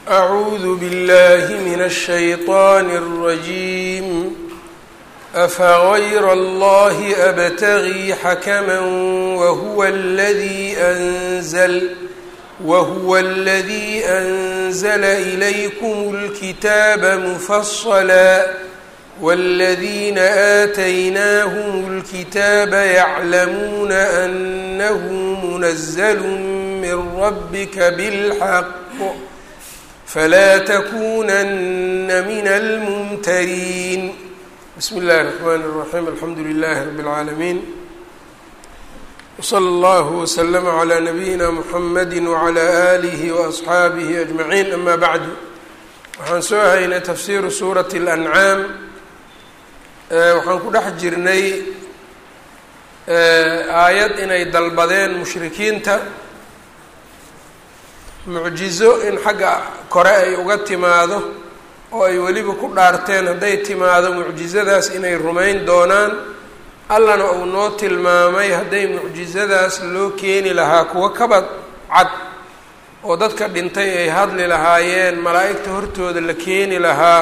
أعوذ بالله من الشيطان الرجيم أفغير الله أبتغي حكما وهو الذي أنزل وهو الذي أنزل إليكم الكتاب مفصلا والذين آتيناهم الكتاب يعلمون أنه منزل من ربك بالحق فلا تكونن من الممترين بسم الله الرحمن الرحيم الحمد لله رب العالمين وصلى الله وسلم على نبيina mحamedi وعlى آlihi وأصxaabihi أجمaعين ama bعdu waxaan soo haynay tafsiru suuraة الأncaam waxaan ku dhex jirnay aayad inay dalbadeen mushrikiinta mucjizo in xagga kore ay uga timaado oo ay weliba ku dhaarteen hadday timaado mucjizadaas inay rumayn doonaan allana uu noo tilmaamay hadday mucjizadaas loo keeni lahaa kuwa kabad cad oo dadka dhintay ay hadli lahaayeen malaa'igta hortooda la keeni lahaa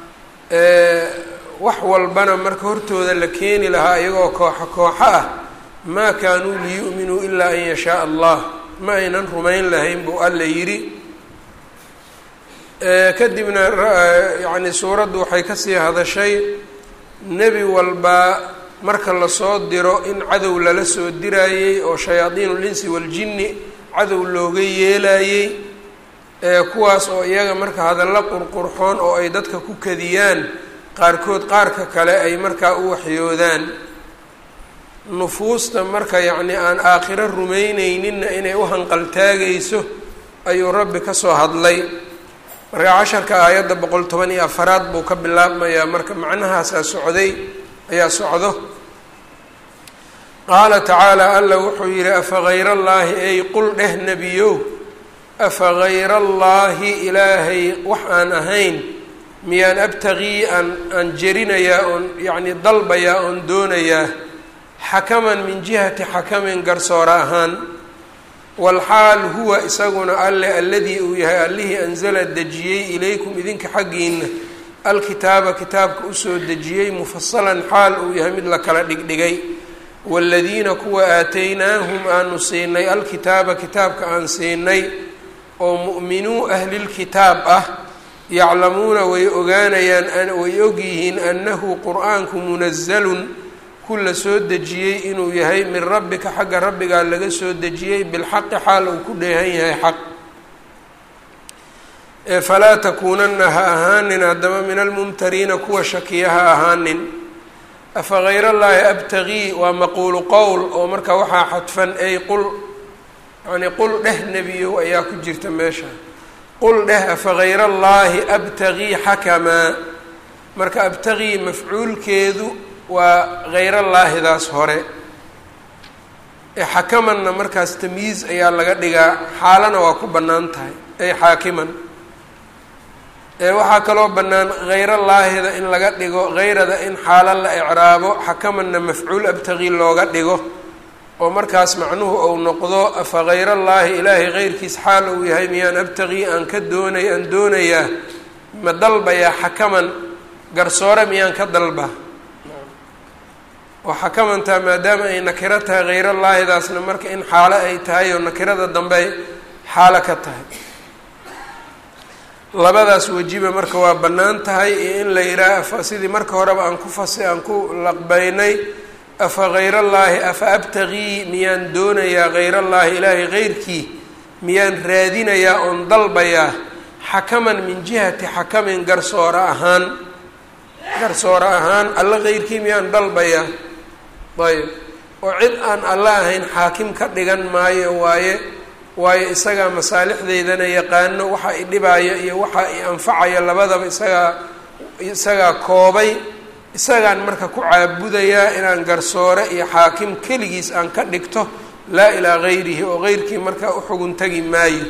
wax walbana marka hortooda la keeni lahaa iyagoo kooxo kooxo ah maa kaanuu liyu'minuu ilaa an yashaa allah ma aynan rumayn lahayn buu alla yidhi kadibna yacni suuraddu waxay kasii hadashay nebi walbaa marka lasoo diro in cadow lala soo diraayey oo shayaadiin linsi waljinni cadow looga yeelayey kuwaas oo iyaga marka hadallo qurqurxoon oo ay dadka ku kadiyaan qaarkood qaarka kale ay markaa u waxyoodaan nufuusta marka yacni aan aakhiro rumayneyninna inay u hanqaltaagayso ayuu rabbi ka soo hadlay marka casharka aayadda boqol toban iyo afaraad buu ka bilaabmayaa marka macnahaasaa socday ayaa socdo qaala tacaala alla wuxuu yidhi afa hayra allaahi ey qul dheh nebiyow afa hayra allaahi ilaahay wax aan ahayn miyaan abtagii aan aan jerinayaa oon yacni dalbayaa oon doonayaa xakaman min jihati xakamin garsoora ahaan walxaal huwa isaguna alle alladii uu yahay allihii anzala dejiyey ilaykum idinka xaggiina alkitaaba kitaabka usoo dejiyey mufasalan xaal uu yahay mid la kala dhigdhigay waaladiina kuwa aataynaahum aanu siinay alkitaaba kitaabka aan siinay oo mu'minuu ahlilkitaab ah yaclamuuna way ogaanayaan way ogyihiin annahu qur-aanku munazalun ku la soo dejiyey inuu yahay min rabbika xagga rabbigaa laga soo dejiyey bilxaqi xaal uu ku dheehan yahay xaq falaa takuunanna ha ahaanin haddaba min almumtariina kuwa shakiya ha ahaanin afa hayr allaahi abtagii waa maquulu qowl oo marka waxaa xadfan ay qul yani qul dheh nebiyow ayaa ku jirta meesha qul dheh afa hayra allaahi abtagii xakamaa marka abtagii mafcuulkeedu waa hayrallaahidaas hore ee xakamanna markaas tamyiiz ayaa laga dhigaa xaalana waa ku bannaan tahay ay xaakiman waxaa kaloo bannaan hayrallaahida in laga dhigo hayrada in xaalo la ecraabo xakamanna mafcuul abtagii looga dhigo oo markaas macnuhu ou noqdo afa hayrallaahi ilaahay heyrkiis xaal uu yahay miyaan abtagii aan ka doonay aan doonayaa ma dalbayaa xakaman garsoore miyaan ka dalba oo xakamantaa maadaama ay nakiro tahay hayrallaahidaasna marka in xaalo ay tahay oo nakirada dambe ay xaalo ka tahay labadaas wejiba marka waa bannaan tahay iyo in la yidhaaha sidii marka horeba aan ku fasi aan ku laqbaynay afa hayrallaahi afa abtagii miyaan doonayaa hayrallaahi ilaahay heyrkii miyaan raadinayaa oon dalbayaa xakaman min jihati xakamin garsoore ahaan garsoore ahaan alla heyrkii miyaan dalbayaa ayb oo cid aan alla ahayn xaakim ka dhigan maayo waaye waayo isagaa masaalixdeydana yaqaano waxa i dhibaayo iyo waxa i anfacayo labadaba isagaa isagaa koobay isagaan marka ku caabudayaa inaan garsoore iyo xaakim keligiis aan ka dhigto laa ilaa gayrihi oo heyrkii markaa uxugun tagi maayo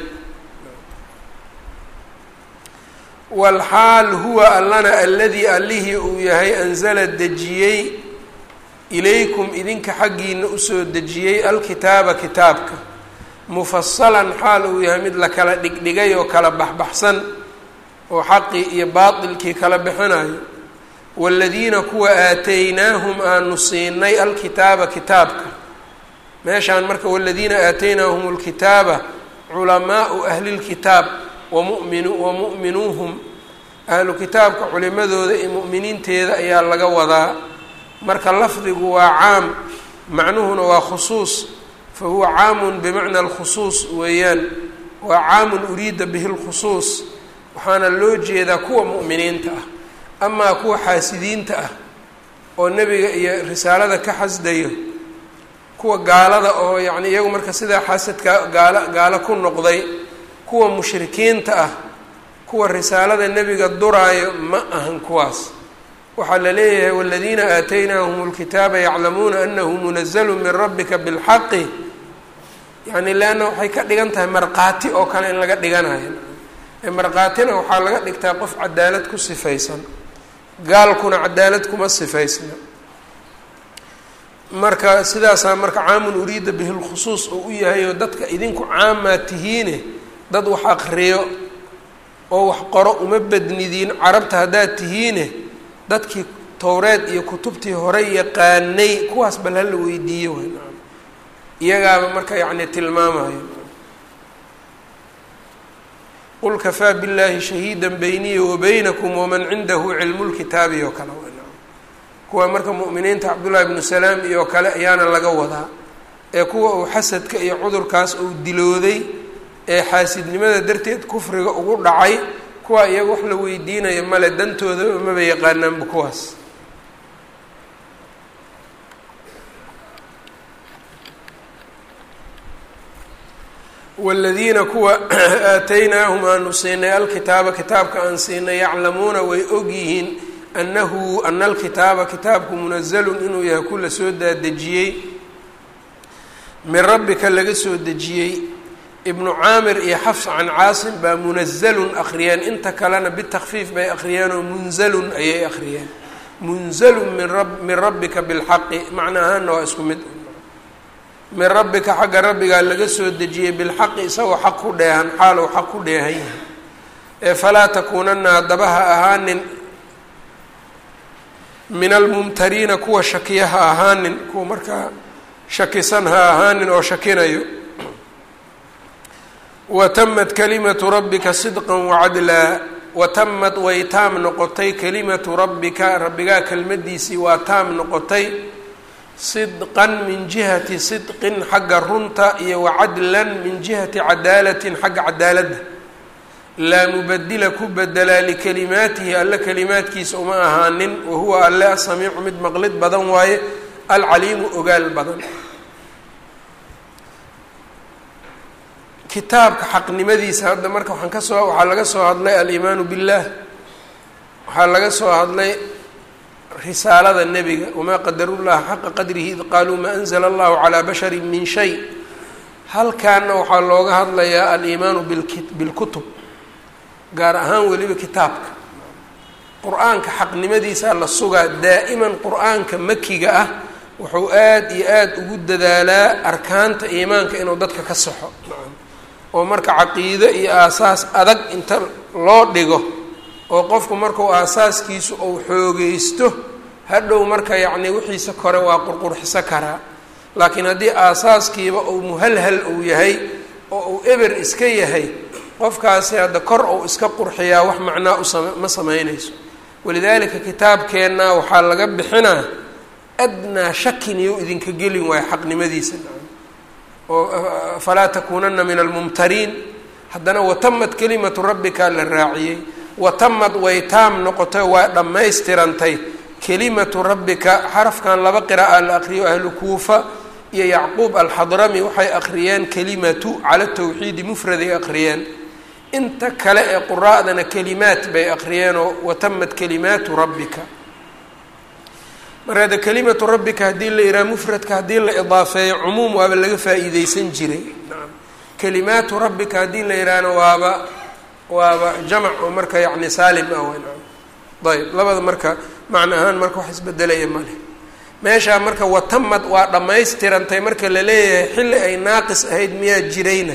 walxaal huwa allana alladii allihii uu yahay anzala dejiyey ilaykum idinka xaggiina usoo dejiyey alkitaaba kitaabka mufasalan xaal uu yahay mid la kala dhigdhigay oo kala baxbaxsan oo xaqii iyo baatilkii kala bixinayo waaladiina kuwa aataynaahum aanu siinay alkitaaba kitaabka meeshaan marka waladiina aataynaahum lkitaaba culamaau ahlilkitaab wamumin wamu'minuuhum ahlu kitaabka culimadooda iyo mu'miniinteeda ayaa laga wadaa marka lafdigu waa caam macnuhuna waa khusuus fa huwa caamun bimacna alkhusuus weeyaan waa caamun uriida bihi lkhusuus waxaana loo jeedaa kuwa mu'miniinta ah amaa kuwa xaasidiinta ah oo nebiga iyo risaalada ka xasdayo kuwa gaalada oo yacni iyagu marka sidaa xasadka gaalo gaalo ku noqday kuwa mushrikiinta ah kuwa risaalada nebiga duraayo ma ahan kuwaas waxaa la leeyahay waladiina aataynaahum lkitaaba yaclamuuna anahu munazalu min rabbika bilxaqi yani leanna waxay ka dhigan tahay markhaati oo kale in laga dhiganayo markhaatina waxaa laga dhigtaa qof cadaalad ku sifaysan gaalkuna cadaalad kuma sifaysna marka sidaasaa marka caamun uriida bihi lkhusuus oo u yahay oo dadka idinku caamaa tihiine dad wax akriyo oo wax qoro uma badnidiin carabta haddaad tihiine dadkii towreed iyo kutubtii hore yaqaanay kuwaas bal hala weydiiyo way naam iyagaaba marka yacni tilmaamayo qul kafaa biاllahi shahiida bayniya wabaynakum waman cindahu cilmu lkitaabi oo kale way naam kuwa marka mu'miniinta cabdullahi bnu salaam iyo kale ayaana laga wadaa ee kuwa uu xasadka iyo cudurkaas uu dilooday ee xaasidnimada darteed kufriga ugu dhacay kuwa iyaga wax la weydiinayo male dantooda maba yaqaanaanba kuwaas waaladiina kuwa aataynaahum aanu siinay alkitaaba kitaabka aan siinay yaclamuuna way ogyihiin annahu ana alkitaaba kitaabku munazalun inuu yahay ku la soo daadejiyey min rabbika laga soo dejiyey ibnu caamir iyo xafs can caasim baa munazalun akhriyeen inta kalena bitakfiif bay akhriyeen oo munzalun ayay akhriyeen munzalun min rab min rabbika bilxaqi macna ahaana waa isku mid min rabbika xagga rabbigaa laga soo dejiyey bilxaqi isagoo xaq ku dheehan xaalow xaq ku dheehan yahay ee falaa takuunana haddaba ha ahaanin min almumtariina kuwa shakiya ha ahaanin kuwa markaa shakisan ha ahaanin oo shakinayo watamad kalimatu rabbika sidqa wacadlaa watamad way taam noqotay kalimatu rabbika rabbigaa kelmadiisii waa taam noqotay sidqan min jihati sidqin xagga runta iyo wacadlan min jihati cadaalatin xagga cadaaladda laa mubadila ku bedelaa likalimaatihi alle kalimaadkiisa uma ahaanin wahuwa alle asamiicu mid maqlid badan waaye alcaliimu ogaal badan kitaabka xaqnimadiisa hadda marka waxaan kasoo waxaa laga soo hadlay aliimaanu billaah waxaa laga soo hadlay risaalada nebiga wamaa qadarullaha xaqa qadrihi id qaaluu maa anzla allahu calaa bashari min shay halkaana waxaa looga hadlayaa aliimaanu bilkutub gaar ahaan weliba kitaabka qur-aanka xaqnimadiisaa la sugaa daa'iman qur-aanka makiga ah wuxuu aada iyo aada ugu dadaalaa arkaanta iimaanka inuu dadka ka saxo oo marka caqiido iyo aasaas adag inta loo dhigo oo qofku markuu aasaaskiisu uu xoogeysto hadhow marka yacni wixiisa kore waa qurqurxiso karaa laakiin haddii aasaaskiiba uu muhalhal uu yahay oo uu eber iska yahay qofkaasi hadda kor uu iska qurxiyaa wax macnaa usama ma sameynayso walidaalika kitaabkeenna waxaa laga bixinaa adnaa shakin iyo idinka gelin waayo xaqnimadiisa oo falaa takuunana min almumtariin haddana watamad kelimatu rabbika la raaciyey watamad way taam noqotay waa dhammaystirantay kelimatu rabbika xarafkan laba qira'a la aqriyo ahlu kuufa iyo yacquub alxadrami waxay akhriyeen kelimatu cala tawxiidi mufraday akhriyeen inta kale ee quraa'dana kelimaat bay akhriyeenoo watamad kelimaatu rabbika markaada kelimatu rabbika haddii la yidhaha mufradka haddii la idaafeeyo cumuum waaba laga faa'iideysan jiray naam kelimaatu rabbika haddii la yidhaahna waaba waaba jamac oo marka yacni saalim ah w naam ayb labada marka macna ahaan marka wax isbedelaya male meeshaa marka watamad waa dhammaystirantay marka la leeyahay xilli ay naaqis ahayd miyaa jirayna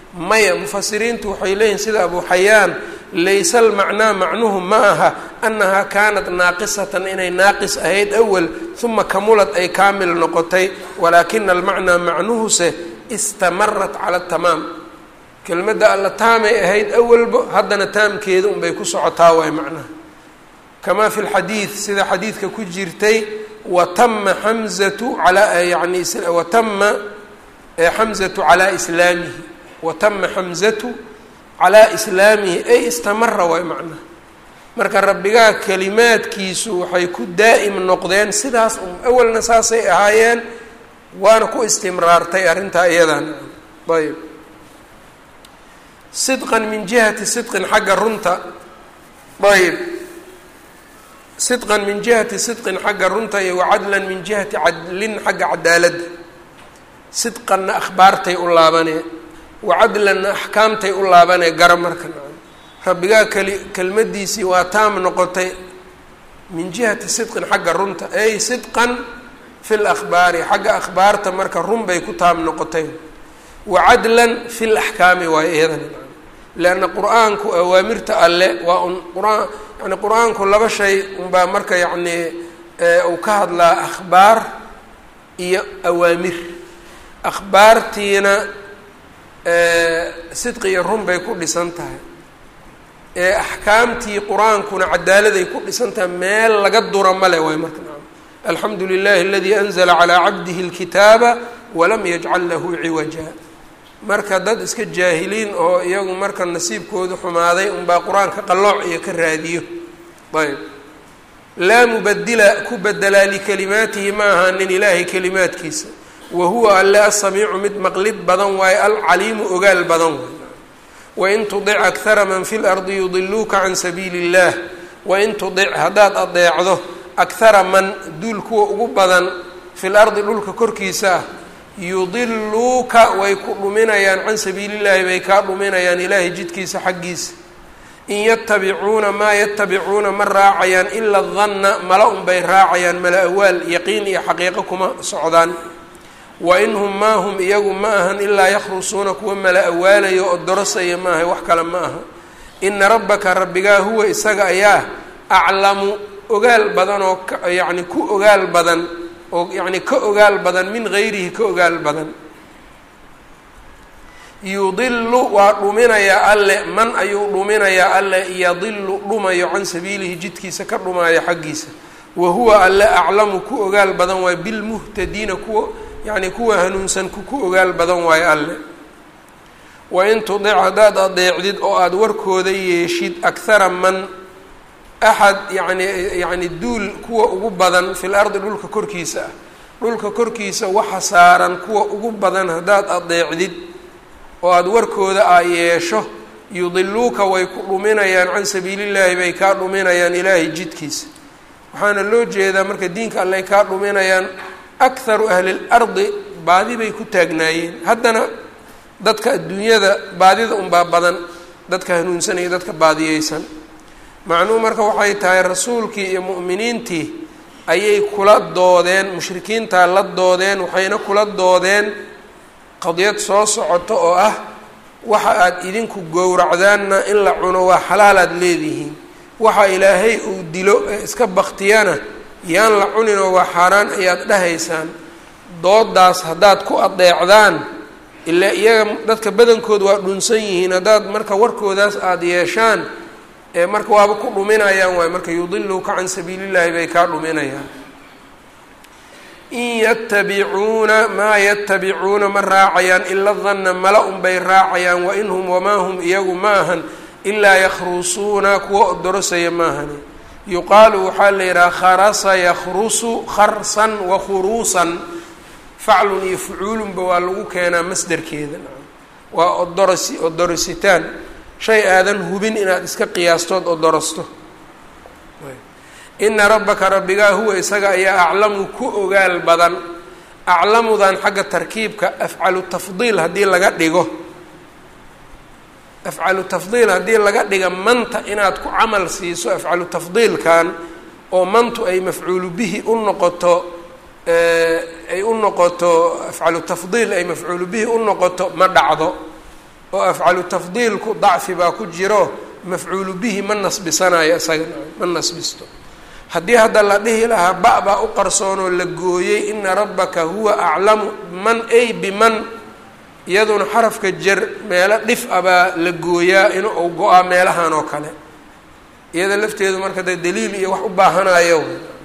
maya mufasiriintu waxay leeyihin sida abu xayaan layse almacnaa macnuhu ma aha annahaa kaanat naaqisatan inay naaqis ahayd awal uma kamulad ay kaamil noqotay walaakina almacnaa macnuhuse istamarat cala tamaam kelmadda alla taamay ahayd awalba haddana taamkeeda unbay ku socotaa waay macnaha kamaa fi lxadiid sida xadiidka ku jirtay watama xamzatu alaa yani watama xamzatu calaa islaamihi watama xamzatu calaa islaamihi ay istamara waay macnaha marka rabbigaa kelimaadkiisu waxay ku daa'im noqdeen sidaas un awalna saasay ahaayeen waana ku istimraartay arrintaa iyadan ayb sidqan min jihati sidqin xagga runta ayb sidqan min jihati sidqin xagga runta iyo wacadlan min jihati cadlin xagga cadaaladda sidqanna akhbaartay u laabanee wacadlanna axkaamtay u laabanee gara marka rabbigaa keli kelmadiisii waa taam noqotay min jihati sidqin xagga runta ay sidqan fi lakhbaari xagga akhbaarta marka run bay ku taam noqotay wacadlan fi laxkaami waayo iyadana leanna qur-aanku awaamirta alle waa un qur-aan yani qur-aanku laba shay unbaa marka yacnii uu ka hadlaa akhbaar iyo awaamir akhbaartiina sidqi iyo run bay ku dhisan tahay ee axkaamtii qur-aankuna cadaaladay ku dhisan tahay meel laga dura male waay marka alxamdu lilahi aladii anzla calaa cabdihi اlkitaaba walam yajcal lahu ciwaja marka dad iska jaahiliin oo iyagu marka nasiibkoodu xumaaday unbaa qur-aanka qallooc iyo ka raadiyo ayb laa mubadila ku bedelaa likalimaatihi ma ahaanin ilaahay kalimaadkiisa wa huwa alle asamiicu mid maqlid badan waaye alcaliimu ogaal badan waay wain tudic akhara man fi lardi yudiluuka can sabiili اllah wain tudic haddaad adeecdo akhara man duul kuwa ugu badan fi lardi dhulka korkiisa ah yudiluuka way ku dhuminayaan can sabiilillaahi bay kaa dhuminayaan ilaahay jidkiisa xaggiisa in yatabicuuna maa yatabicuuna ma raacayaan ila danna mala unbay raacayaan mala awaal yaqiin iyo xaqiiqo kuma socdaan wa in hum maa hum iyagu ma ahan ilaa yakhrusuuna kuwa mala awaalayo oo dorosaya maaha wax kale ma aha ina rabbaka rabbigaa huwa isaga ayaa aclamu ogaal badan oo yacni ku ogaal badan oo yacni ka ogaal badan min gayrihi ka ogaal badan yudilu waa dhuminayaa alle man ayuu dhuminayaa alle yadilu dhumayo can sabiilihi jidkiisa ka dhumaayo xaggiisa wa huwa alle aclamu ku ogaal badan waayo bilmuhtadiina kuwa yacni kuwa hanuunsan ku ogaal badan waayo alle wain tudic haddaad adeecdid oo aada warkooda yeeshid akhara man axad yani yacni duul kuwa ugu badan fil ardi dhulka korkiisa ah dhulka korkiisa waxa saaran kuwa ugu badan haddaad adeecdid oo aada warkooda aa yeesho yudiluuka way ku dhuminayaan can sabiilillaahi bay kaa dhuminayaan ilaahay jidkiisa waxaana loo jeedaa marka diinka alley kaa dhuminayaan akharu ahli lardi baadi bay ku taagnaayeen haddana dadka adduunyada baadida unbaa badan dadka hanuunsan iyo dadka baadiyeysan macnuhu marka waxay tahay rasuulkii iyo mu'miniintii ayay kula doodeen mushrikiintaa la doodeen waxayna kula doodeen qadiyad soo socoto oo ah waxa aada idinku gowracdaanna in la cuno waa xalaalaad leedihiin waxa ilaahay uu dilo ee iska baktiyana yaan la cuninoo waa xaaraan ayaad dhahaysaan doodaas haddaad ku adeecdaan ilaa iyaga dadka badankood waa dhunsan yihiin haddaad marka warkoodaas aada yeeshaan ee marka waaba ku dhuminayaan waay marka yudiluuka can sabiilillaahi bay kaa dhuminayaan in yatabicuuna maa yatabicuuna ma raacayaan ila danna mala unbay raacayaan wain hum wamaa hum iyagu ma ahan ilaa yakhrusuuna kuwa odorosaya maahani yuqaalu waxaa la yidhaha kharasa yakhrusu kharsan wa khuruusan faclun iyo fucuulunba waa lagu keenaa masderkeeda waa odorosi odorositaan shay aadan hubin inaad iska qiyaastood odorosto ina rabbaka rabbigaa huwa isaga ayaa aclamu ku ogaal badan aclamudan xagga tarkiibka afcalu tafdiil haddii laga dhigo afcalu tafdiil haddii laga dhiga manta inaad ku camal siiso afcalu tafdiilkan oo mantu ay mafcuulu bihi u noqoto ay u noqoto afcalu tafdiil ay mafcuulu bihi u noqoto ma dhacdo oo afcalu tafdiilku dacfi baa ku jiro mafcuulu bihi ma nasbisanayo isaga ma nasbisto haddii hadda la dhihi lahaa ba baa u qarsoonoo la gooyey ina rabbaka huwa aclamu man ay biman iyaduna xarafka jer meelo dhif a baa la gooyaa in uu go-aa meelahan oo kale iyada lafteedu marka dee daliil iyo wax u baahanayo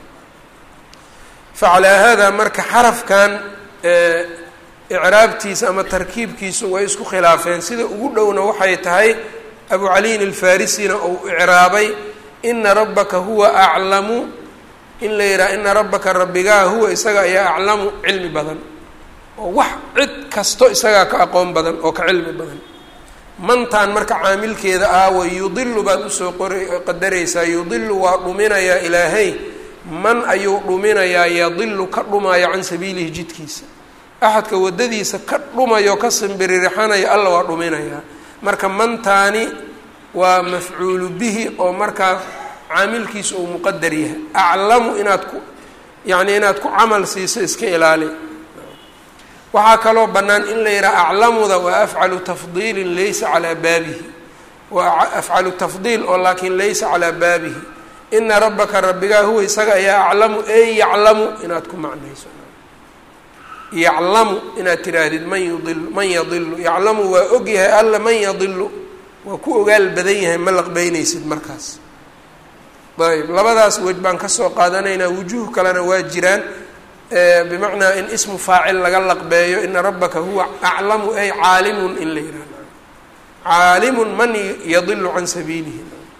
facalaa haadaa marka xarafkan icraabtiisa ama tarkiibkiisu way isku khilaafeen sida ugu dhowna waxay tahay abu caliyin alfarisina uu icraabay ina rabbaka huwa aclamu in la yidhaha ina rabbaka rabbigaa huwa isaga ayaa aclamu cilmi badan oo wax cid kasto isagaa ka aqoon badan oo ka cilmi badan mantaan marka caamilkeeda aawa yudilu baad usoo qori qadaraysaa yudilu waa dhuminayaa ilaahay man ayuu dhuminayaa yadilu ka dhumaayo can sabiilihi jidkiisa axadka waddadiisa ka dhumayo ka simbiririxanayo alla waa dhuminayaa marka mantaani waa mafcuulu bihi oo markaa caamilkiisa uu muqadar yahay aclamu inaad ku yacni inaad ku camal siiso iska ilaali waxaa kaloo bannaan in la yidhaha aclamuda waa afcalu tafdiilin laysa calaa baabihi waa afcalu tafdiil oo laakiin laysa calaa baabihi ina rabbaka rabbigaa huwa isaga ayaa aclamu ey yaclamu inaad ku macnayso yaclamu inaad tiraahdid man yudilu man yadilu yaclamu waa og yahay alla man yadilu waa ku ogaal badan yahay ma laqbeynaysid markaas ayb labadaas wej baan kasoo qaadanaynaa wujuuh kalena waa jiraan bimacnaa in ismu faacil laga laqbeeyo ina rabbaka huwa aclamu ay caalimun in la yihahdo caalimun man yadilu can sabiilihi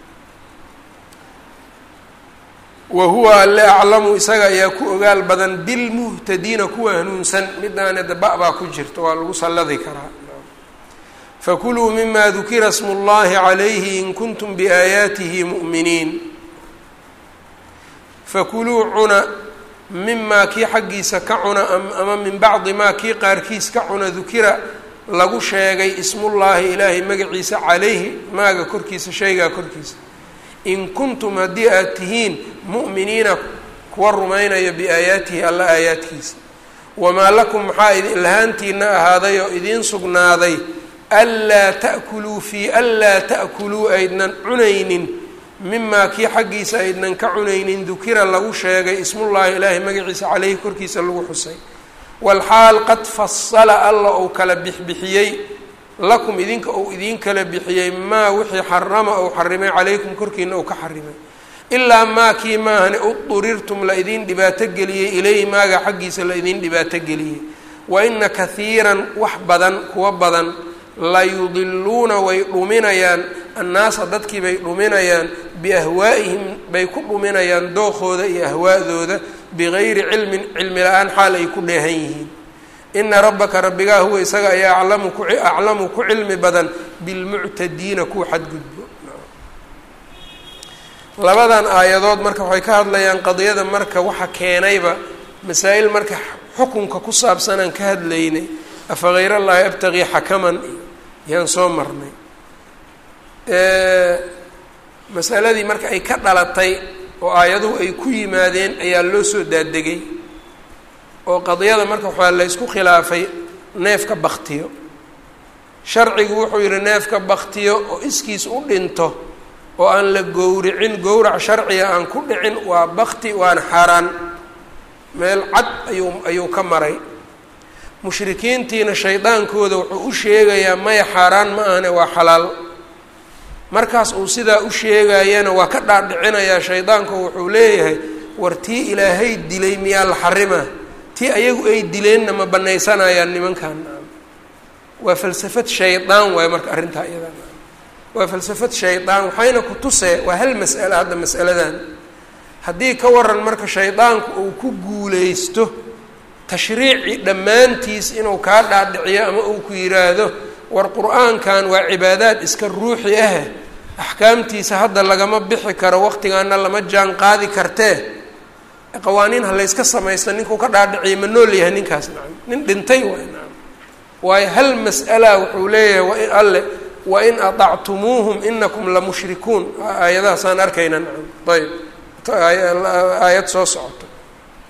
wa huwa alle aclamu isaga ayaa ku ogaal badan bilmuhtadiina kuwa hanuunsan midaana daba baa ku jirta waa lagu salladi karaa fakuluu mima dukira smu اllahi calayhi in kuntum biaayaatihi mu'miniin fakuluu cuna mimaa kii xaggiisa ka cuna ama min bacdi maa kii qaarkiis ka cuna dukira lagu sheegay ismullaahi ilaahay magaciisa calayhi maaga korkiisa shaygaa korkiisa in kuntum haddii aad tihiin mu'miniina kuwa rumaynaya biaayaatihi alla aayaadkiisa wamaa lakum maxaa lahaantiina ahaaday oo idiin sugnaaday anlaa ta'kuluu fii anlaa ta'kuluu aydnan cunaynin mimaa kii xaggiisa aydnan ka cunaynin dukira lagu sheegay ismullaahi ilaahay magaciisa caleyhi korkiisa lagu xusay walxaal qad fasala alla uu kala bixbixiyey lakum idinka uu idiin kala bixiyey maa wixii xarama uu xarimay calaykum korkiina uu ka xarimay ilaa maa kii maahane udurirtum la idiin dhibaato geliyey ilayhi maaga xaggiisa la idiin dhibaato geliyey wa ina kahiiran wax badan kuwa badan la yudiluuna way dhuminayaan annaasa dadkii bay dhuminayaan biahwaa'ihim bay ku dhuminayaan dookooda iyo ahwaa'dooda bigayri cilmin cilmi la-aan xaal ay ku dheehan yihiin ina rabbaka rabbigaa huwa isaga ayaa aclamu ku aclamu ku cilmi badan bilmuctadiina kuwa xadgudbo labadan aayadood marka waxay ka hadlayaan qadiyada marka waxa keenayba masaa-il marka xukunka ku saabsanaan ka hadlaynay afa hayr allahi abtagii xakaman yaan soo marnay masaladii marka ay ka dhalatay oo aayaduhu ay ku yimaadeen ayaa loo soo daadegay oo qadiyada marka waxaa la ysku khilaafay neefka baktiyo sharcigu wuxuu yihi neefka baktiyo oo iskiis u dhinto oo aan la gowricin gowrac sharciga aan ku dhicin waa bakti waana xaaraan meel cad ayuu ayuu ka maray mushrikiintiina shaydaankooda wuxuu u sheegayaa maya xaaraan ma ahane waa xalaal markaas uu sidaa u sheegayana waa ka dhaadhicinayaa shaydaanku wuxuu leeyahay war tii ilaahay dilay miyaa la xarimaa tii ayagu ay dileenna ma banaysanayaan nimankan waa falsafad shaydaan waayo marka arrintaa iyada waa falsafad shaydaan waxayna ku tusee waa hal mas'alo hadda mas'aladan haddii ka waran marka shaydaanku uu ku guuleysto tashriici dhammaantiis inuu kaa dhaadhiciyo ama uu ku yidhaahdo war qur-aankan waa cibaadaad iska ruuxi ah axkaamtiisa hadda lagama bixi karo waqtigaana lama jaan qaadi kartee qawaaniin ha layska samaysto ninkuu ka dhaadhiciyo ma nool yahay ninkaas nacam nin dhintay waay nacam waayo hal mas'ala wuxuu leeyahay wain alle wain aطactumuuhum inakum lamushrikuun aayadahaasaan arkayna nacam ayb aayad soo socoto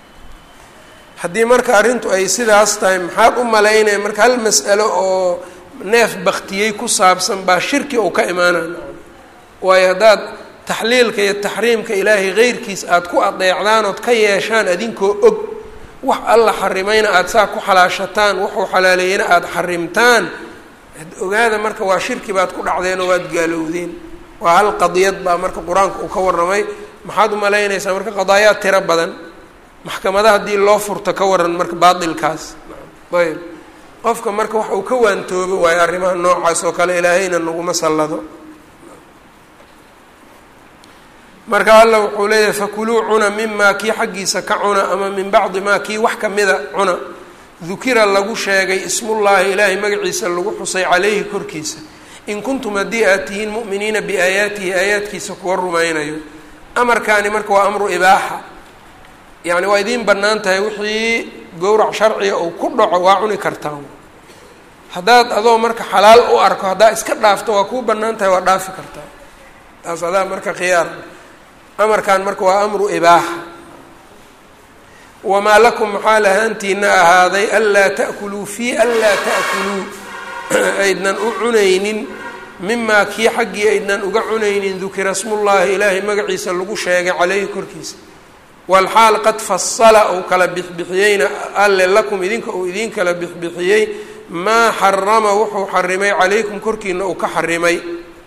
haddii marka arrintu ay sidaas tahay maxaad u malaynaya marka hal mas'alo oo neef baktiyey ku saabsan baa shirki uu ka imaanaya waayo haddaad taxliilka iyo taxriimka ilaahay keyrkiis aada ku adeecdaan ood ka yeeshaan adinkoo og wax alla xarimayna aada saa ku xalaashataan wuxuu xalaaleeyena aada xarimtaan ogaada marka waa shirki baad ku dhacdeen oo waad gaalowdeen waa hal qadiyad baa marka qur-aanka uu ka warramay maxaad umalaynaysaa marka qadaayaad tiro badan maxkamada haddii loo furto ka waran marka baatilkaas ayb qofka marka wax uu ka waantoobo waayo arrimaha noocaas oo kale ilaahayna naguma sallado marka alla wuxuu leeyahay fakuluu cuna mimaa kii xaggiisa ka cuna ama min bacdi maa kii wax kamida cuna dukira lagu sheegay ismullaahi ilaahay magaciisa lagu xusay calayhi korkiisa in kuntum haddii aad tihiin mu'miniina biaayaatihi aayaadkiisa kuwa rumaynayo amarkaani marka waa amru ibaaxa yacni waa idiin bannaan tahay wixii gowrac sharciga uu ku dhaco waa cuni kartaa haddaad adoo marka xalaal u arko haddaa iska dhaafto waa kuu bannaan tahay waa dhaafi kartaa taas adaa marka khiyaar amarkan marka waa amru ibaaxa wamaa lakum maxaa lahaantiina ahaaday anlaa ta'kuluu fii anlaa ta'kuluu aydnan u cunaynin mimaa kii xaggii aydnan uga cunaynin dukira smullaahi ilaahay magaciisa lagu sheegay caleyhi korkiisa walxaal qad fasala uu kala bixbixiyeyna alle lakum idinka uu idiin kala bixbixiyey maa xarama wuxuu xarimay calaykum korkiina uu ka xarimay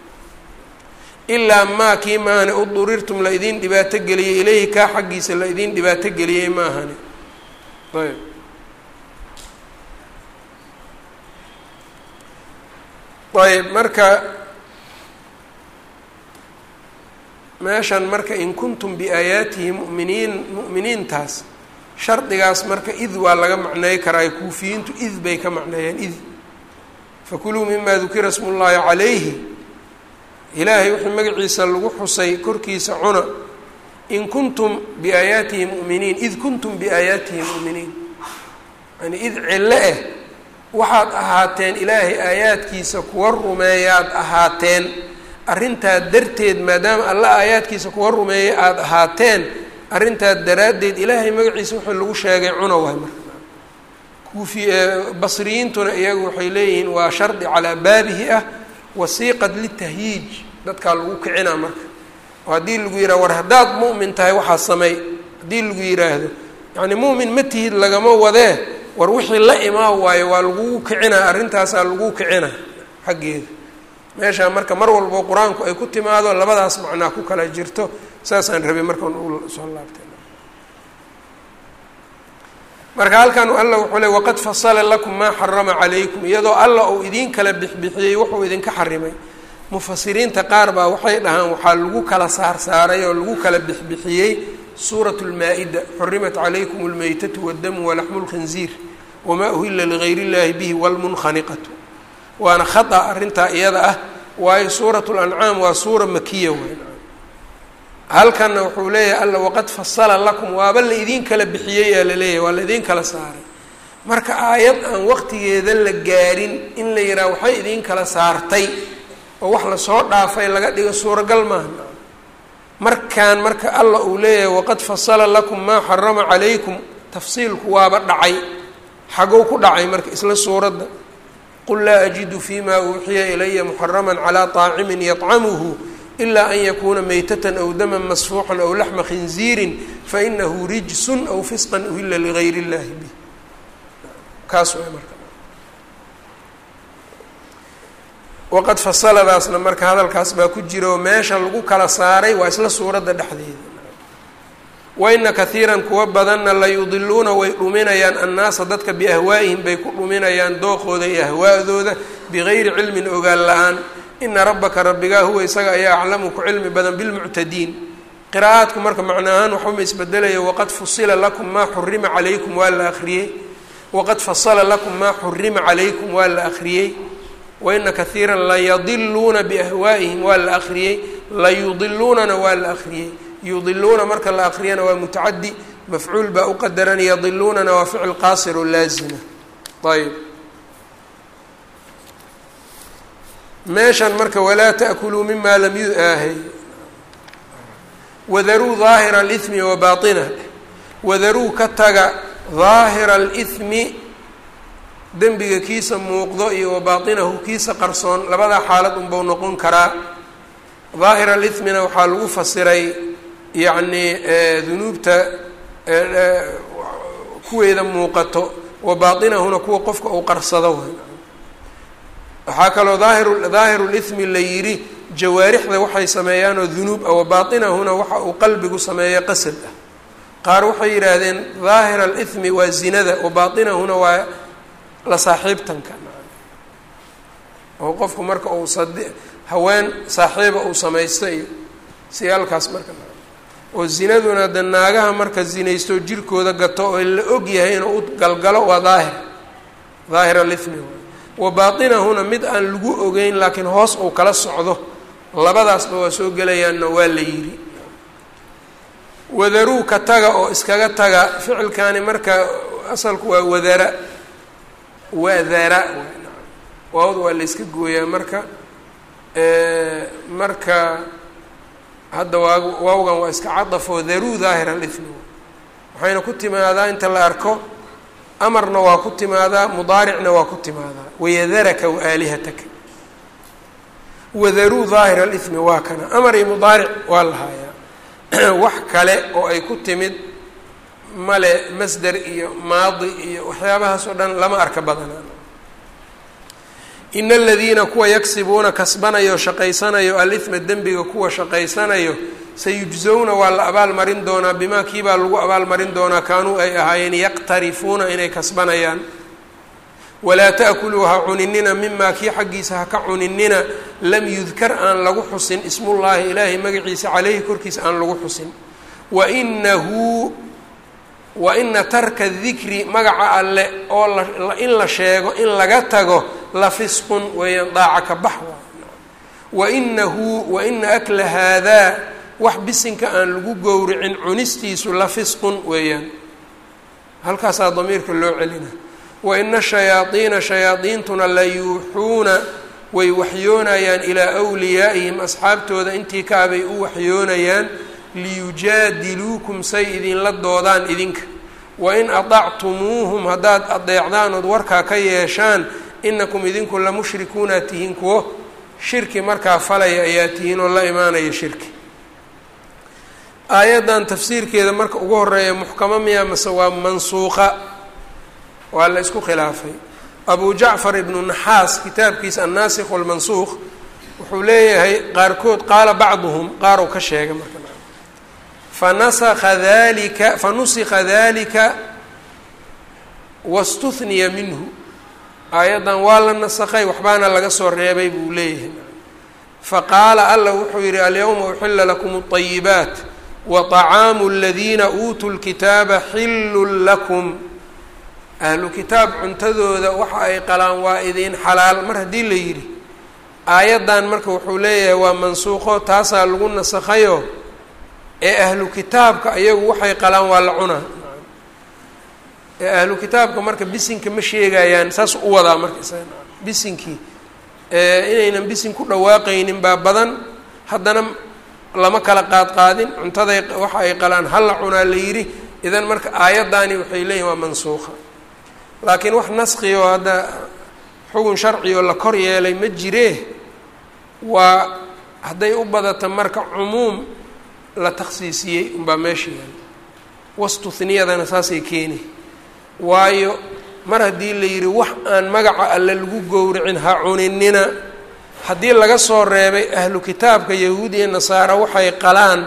ilaa maa kii maahane udurirtum la idiin dhibaato geliyey ilayhi kaa xaggiisa la idiin dhibaato geliyey maahane ayb ayb marka meeshan marka in kuntum biaayaatihi mu'miniin mu'miniintaas shardigaas marka id waa laga macneey karaa kuufiyiintu id bay ka macneeyeen id fakuluu mima dukira smu llaahi calayhi ilaahay wixii magaciisa lagu xusay korkiisa cuna in kuntum biaayaatihi mu'miniin id kuntum biaayaatihi mu'miniin yani id cillo ah waxaad ahaateen ilaahay aayaadkiisa kuwa rumeeyaad ahaateen arrintaa darteed maadaama alla aayaadkiisa kuwa rumeeya aada ahaateen arrintaa daraaddeed ilaahay magaciisa wuxuu lagu sheegay cuna waay marka kuufi basriyiintuna iyagu waxay leeyihiin waa shardi calaa baabihi ah wasiiqad litahyiij dadkaa lagu kicinaa marka oo haddii lagu yidhaha war haddaad mu'min tahay waxaa sameey haddii lagu yidhaahdo yacni mu'min ma tihid lagama wadee war wixii la imaa waayo waa lagugu kicinaa arrintaasaa lagu kicinaa xaggeeda meeshaa marka mar walbo qur-aanku ay ku timaado labadaas macnaa ku kala jirto saasaan rabay markaan u soo laabtay marka halkan alla wuxuu le waqad fasala lakum maa xarama calaykum iyadoo alla uu idiin kala bixbixiyey wuxuu idinka xarimay mufasiriinta qaar baa waxay dhahaan waxaa lagu kala saarsaaray oo lagu kala bixbixiyey suurat lmaa-ida xurimat calaykum lmeytatu wadamu walaxmu lkhinziir wamaa uhila ligayr illahi bihi wlmunkhaniqatu waana khata arrintaa iyada ah waayo suurat lancaam waa suura makiya weyn halkanna wuxuu leeyahay alla waqad fasala lakum waaba la idiin kala bixiyey aa laleeyahay waa la idiin kala saaray marka aayad aan waqtigeeda la gaarin in la yidhaha waxay idiin kala saartay oo wax lasoo dhaafay laga dhigo suuragal maaha markaan marka alla uu leeyahay waqad fasala lakum maa xarama calaykum tafsiilku waaba dhacay xagow ku dhacay marka isla suuradda qul laa ajidu fima uuxiya ilaya muxarama calaa طaacimin yطcamuhu ila an yakuuna maytatan aw daman masfuuxan aw laxma khinziirin fainahu rijsun aw fisqan uhila ligayr اllahi bih kaas way marka waqad fasaladaasna marka hadalkaas baa ku jira oo meesha lagu kala saaray waa isla suuradda dhexdeeda waina kahiiran kuwa badanna la yudiluuna way dhuminayaan annaasa dadka biahwaa'ihim bay ku dhuminayaan dooqooda iyo ahwaa'dooda bigayri cilmin ogaan la-aan ina rabbaka rabbigaa huwa isaga ayaa aclamu ku cilmi badan bilmuctadiin qiraa'aadku marka macno ahaan waxuma isbedelaya waqad fusila lakum maa xurima calaykum waa la akhriyey waqad fasala lakum maa xurima calaykum waa la akhriyey waina kahiiran layadiluuna biahwaa'ihim waa la akhriyey layudiluunana waa la akhriyey yudiluuna marka la akriyana waa mutacadi mafcuul baa uqadaran yadiluunana waa ficil qaasir oo laazima ayb meeshan marka walaa taأkuluu mima lam yuaahay wadaruu daahira اlإثmi wa baaطinah wadaruu ka taga daahira اlإثmi dembiga kiisa muuqdo iyo wa baatinahu kiisa qarsoon labadaa xaalad unbau noqon karaa daahir alithmina waxaa lagu fasiray yacnii dunuubta kuweeda muuqato wa baatinahuna kuwa qofka uu qarsado waxaa kaloo daahiru daahiru lithmi la yidhi jawaarixda waxay sameeyaanoo dunuub ah wa baatinahuna waxa uu qalbigu sameeya qasad ah qaar waxay yidhaahdeen daahir alithmi waa zinada wa baatinahuna waa la saaxiibtanka oo qofku marka uu sad haween saaxiiba uu samaysto iyo siyaalkaas marka oo zinaduna de naagaha marka zinaysto jirkooda gato oo la og yahay inuu u galgalo waa daahir daahir alithmi wa baatinahuna mid aan lagu ogeyn laakiin hoos uu kala socdo labadaasba waa soo gelayaanna waa la yidhi wadaruu ka taga oo iskaga taga ficilkaani marka asalku waa wadara wadara waawda waa la yska gooyaa marka marka hadda waa waawgan waa iska cadafoo daruu daahir alithmi waxayna ku timaadaa inta la arko amarna waa ku timaadaa mudaaricna waa ku timaadaa wayadaraka waaalihataka wadaruu daahir alithmi waa kana amar iyo mudaaric waa lahaayaa wax kale oo ay ku timid male masder iyo maadi iyo waxyaabahaas oo dhan lama arka badanaa in aladiina kuwa yagsibuuna kasbanayo shaqaysanayo alithma dembiga kuwa shaqaysanayo sayujzowna waa la abaalmarin doonaa bimaa kiibaa lagu abaalmarin doonaa kaanuu ay ahaayeen yaqtarifuuna inay kasbanayaan walaa ta'kuluu ha cuninina mimaa kii xaggiisa ha ka cuninina lam yudkar aan lagu xusin ismullaahi ilaahay magaciisa caleyhi korkiisa aan lagu xusin wa inahu wa ina tarka dikri magaca alle oo in la sheego in laga tago la fisqun weeyaan daaca ka bax wa inahu wa ina akla haadaa wax bisinka aan lagu gowricin cunistiisu la fisqun weeyaan halkaasaa damiirka loo celina wa ina shayaadiina shayaadiintuna la yuuxuuna way waxyoonayaan ilaa wliyaa'ihim asxaabtooda intii kaabay u waxyoonayaan liyujaadiluukum say idinla doodaan idinka wain adactumuuhum haddaad adeecdaan ood warkaa ka yeeshaan inakum idinku la mushrikuuna tihiin kuwo shirki markaa falaya ayaa tihiin oo la imaanaya shirki aayaddan tafsiirkeeda marka ugu horeeya muxkamo miya mase waa mansuuqa waa la isku khilaafay abu jacfar ibnu naxaas kitaabkiisa annaasikh walmansuuq wuxuu leeyahay qaarkood qaala bacduhum qaar uu ka sheegay marka fanasaka dalika fanusika dalika wastuhniya minhu aayaddan waa la nasakay waxbaana laga soo reebay buu leeyahay faqaala alla wuxuu yihi alyawma uxila lakum اطayibaat waطacaamu اladiina uutuu lkitaaba xillun lakum ahlu kitaab cuntadooda waxa ay qalaan waa idiin xalaal mar haddii la yidhi aayaddan marka wuxuu leeyahay waa mansuuqo taasaa lagu nasakhayo ee ahlu kitaabka ayagu waxay qalaan waa la cunaa ee ahlu kitaabka marka bisinka ma sheegayaan saas u wadaa marka isaga bisinkii inaynan bisin ku dhawaaqaynin baa badan haddana lama kala qaadqaadin cuntaday waxa ay qalaan hal la cunaa la yidhi idan marka aayaddaani waxay leeyihin waa mansuuqa laakiin wax naski oo hadda xugun sharci oo la kor yeelay ma jiree waa hadday u badata marka cumuum la takhsiisiyey unbaa meesha yaal wastuhniyadana saasay keeni waayo mar haddii la yidhi wax aan magaca alle lagu gowracin ha cuninina haddii laga soo reebay ahlu kitaabka yahuud iyo nasaara waxay qalaan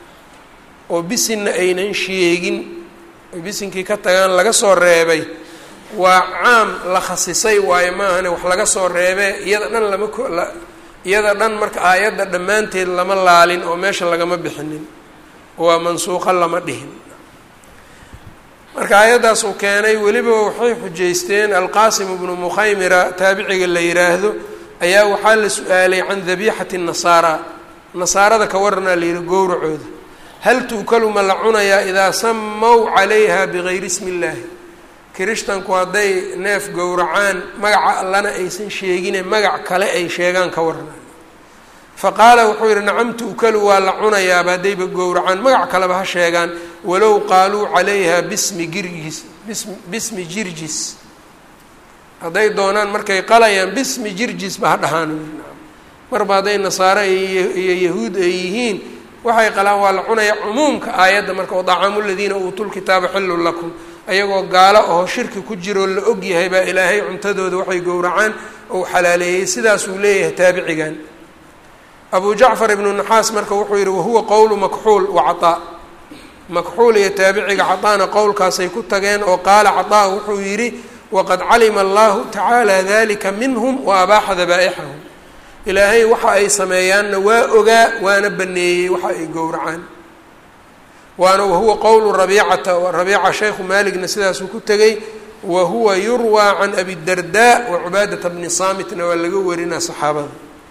oo bisinna aynan sheegin oy bisinkii ka tagaan laga soo reebay waa caam la khasisay waayo maahane wax laga soo reebee iyada dhan lama ko la iyada dhan marka aayadda dhammaanteed lama laalin oo meesha lagama bixinin waa mansuuqa lama dhihin marka aayaddaas uu keenay weliba waxay xujaysteen alqaasim ibnu mukhaymira taabiciga la yiraahdo ayaa waxaa la su-aalay can dabiixati nasaara nasaarada ka waranaa la yihi gowracooda hal tuukalu ma la cunayaa idaa samow calayha bigayri ismi illaahi kirishtanku hadday neef gowracaan magaca allana aysan sheegine magac kale ay sheegaan ka waranaa fa qaala wuxuu yihi nacam tu'kalu waa la cunayaaba haddayba gowracaan magac kaleba ha sheegaan walow qaaluu calayha bismi girgis bis bismi jirjis hadday doonaan markay qalayaan bismi jirjisba ha dhahaan marba hadday nasaare iyo yahuud ay yihiin waxay qalaan waa la cunaya cumuumka aayadda marka wadacaamu ladiina uutuu lkitaaba xillun lakum ayagoo gaalo oo shirki ku jiroo la og yahay baa ilaahay cuntadooda waxay gowracaan ou xalaaleeyey sidaasuu leeyahay taabicigan abu jacfar ibnu naxaas marka wuxuu yihi wahuwa qowlu makxuul wa cataa makxuul iyo taabiciga cataana qowlkaasay ku tageen oo qaala cataa wuxuu yidhi waqad calima allahu tacaala dalika minhum wa abaaxa dabaa'ixahum ilaahay waxa ay sameeyaanna waa ogaa waana baneeyey waxa ay gowracaan waana wahuwa qowlu rabiicata rabiica shaykhu maaligna sidaasuu ku tegey wa huwa yurwaa can abi darda wa cubaadata bni saamitna waa laga warinaa saxaabada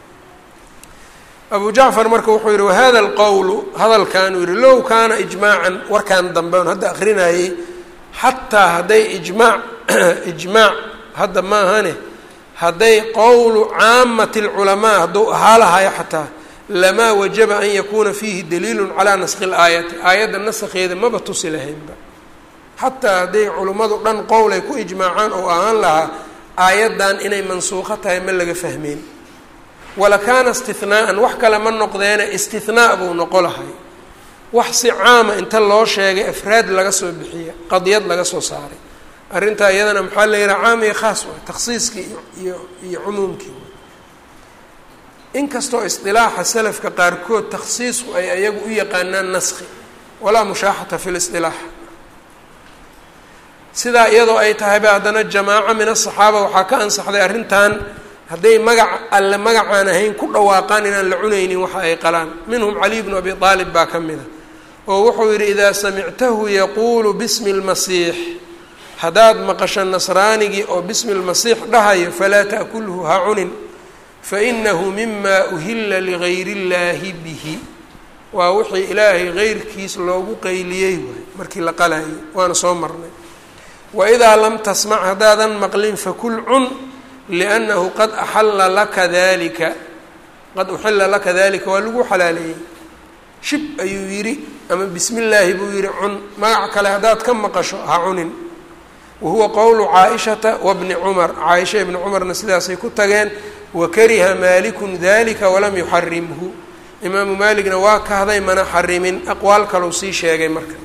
abu jacfar marka wuxuu yihi wahada alqowlu hadalkanuu yihi low kaana ijmaacan warkan dambe on hadda akrinayey xataa hadday ijmaac ijmaac hadda maahane hadday qowlu caamati lculamaa hadduu ahaa lahayo xataa lamaa wajaba an yakuuna fiihi daliilu calaa naskhi اlaayati aayadda naskeeda maba tusi lahaynba xataa hadday culimmadu dhan qowlay ku ijmaacaan oo ahaan lahaa aayaddan inay mansuuqo tahay ma laga fahmeyn walakaana istihnaa'an wax kale ma noqdeene istihnaa buu noqo lahay wax si caama inta loo sheegay afraad laga soo bixiya qadiyad laga soo saaray arrintaa iyadana maxaa la yihaha caam iyo khaas waay takhsiiskii iyo iyo cumuumkii inkastoo isdilaaxa salafka qaarkood takhsiisku ay ayagu u yaqaanaan naskhi walaa mushaaxata fi lisdilaax sidaa iyadoo ay tahayba haddana jamaaco min asaxaaba waxaa ka ansaxday arrintan hadday magac alle magacaan ahayn ku dhawaaqaan inaan la cunaynin waxa ay qalaan minhum caliy bnu abi aalib baa ka mid a oo wuxuu yidhi idaa samictahu yaquulu bismi lmasiix haddaad maqasho nasraanigii oo bismi lmasiix dhahayo falaa ta'kulhu ha cunin fainahu mima uhila ligayr اllaahi bihi waa wixii ilaahay geyrkiis loogu qayliyey waay markii la qalayay waana soo marnay waidaa lam tasmac haddaadan maqlin fakul cun liannahu qad axalla laka dalika qad uxila laka dalika waa lagu xalaaleeyey shib ayuu yidhi ama bismi illaahi buu yidhi cun magac kale haddaad ka maqasho ha cunin wahuwa qowlu caaishata wabni cumar caaisha ibni cumarna sidaasay ku tageen wakariha maalikun dalika walam yuxarimhu imaamu maaligna waa kahday mana xarimin aqwaal kalou sii sheegay marka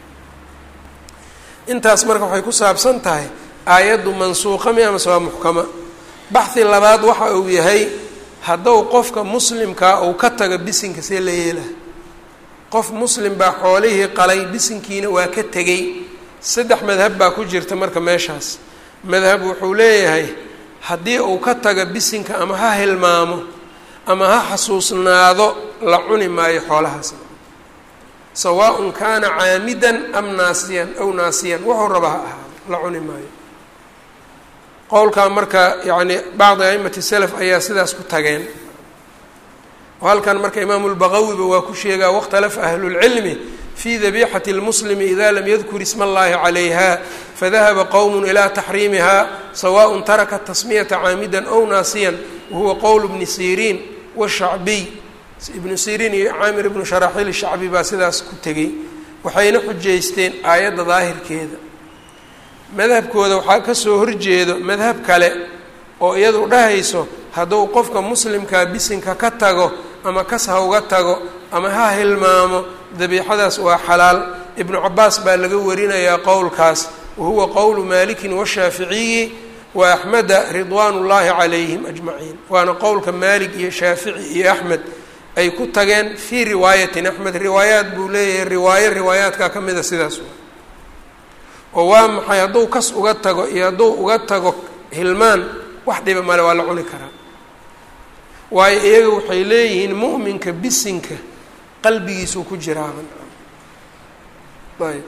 intaas marka waxay ku saabsan tahay aayaddu mansuuqa mi amase waa muxkama baxhi labaad waxa uu yahay haddou qofka muslimkaa uu ka tago bisinka see la yeelaha qof muslim baa xoolihii qalay bisinkiina waa ka tegey saddex madhab baa ku jirta marka meeshaas madhab wuxuu leeyahay haddii uu ka tago bisinka ama ha hilmaamo ama ha xasuusnaado la cuni maayo xoolahaas sawaaءun kaana caamidan am naasiyan aw naasiyan wuxuu raba ha ahaado la cuni maayo qowlkaa marka yacni bacdi aimati salaf ayaa sidaas ku tageen oo halkan marka imaamu lbaqawiba waa ku sheegaa wakhtalafa ahlulcilmi fi dabixati اlmuslimi ida lam yadkur isma اllahi calayha fadahaba qowm ilى taxriimiha sawaء taraka tasmiyata caamida ow naasiyan wahuwa qowl bni siriin washacbiy ibnu siriin iyo caamir ibnu sharaxiil shacbi baa sidaas ku tegey waxayna xujaysteen aayadda daahirkeeda madhabkooda waxaa kasoo horjeedo madhab kale oo iyadu dhahayso hadduu qofka muslimkaa bisinka ka tago ama kas ha uga tago ama ha hilmaamo dabiixadaas waa xalaal ibnu cabaas baa laga warinayaa qowlkaas wahuwa qowlu maalikin washaaficiyi wa axmeda ridwaan ullaahi calayhim ajmaciin waana qowlka maalik iyo shaafici iyo axmed ay ku tageen fii riwaayatin axmed riwaayaat buu leeyahay riwaayo riwaayaadkaa ka mida sidaas oo waa maxay hadduu kas uga tago iyo hadduu uga tago hilmaan wax dhiba male waa la cuni karaa waayo iyaga waxay leeyihiin mu'minka bisinka qalbigiisuu ku jiraaban ayb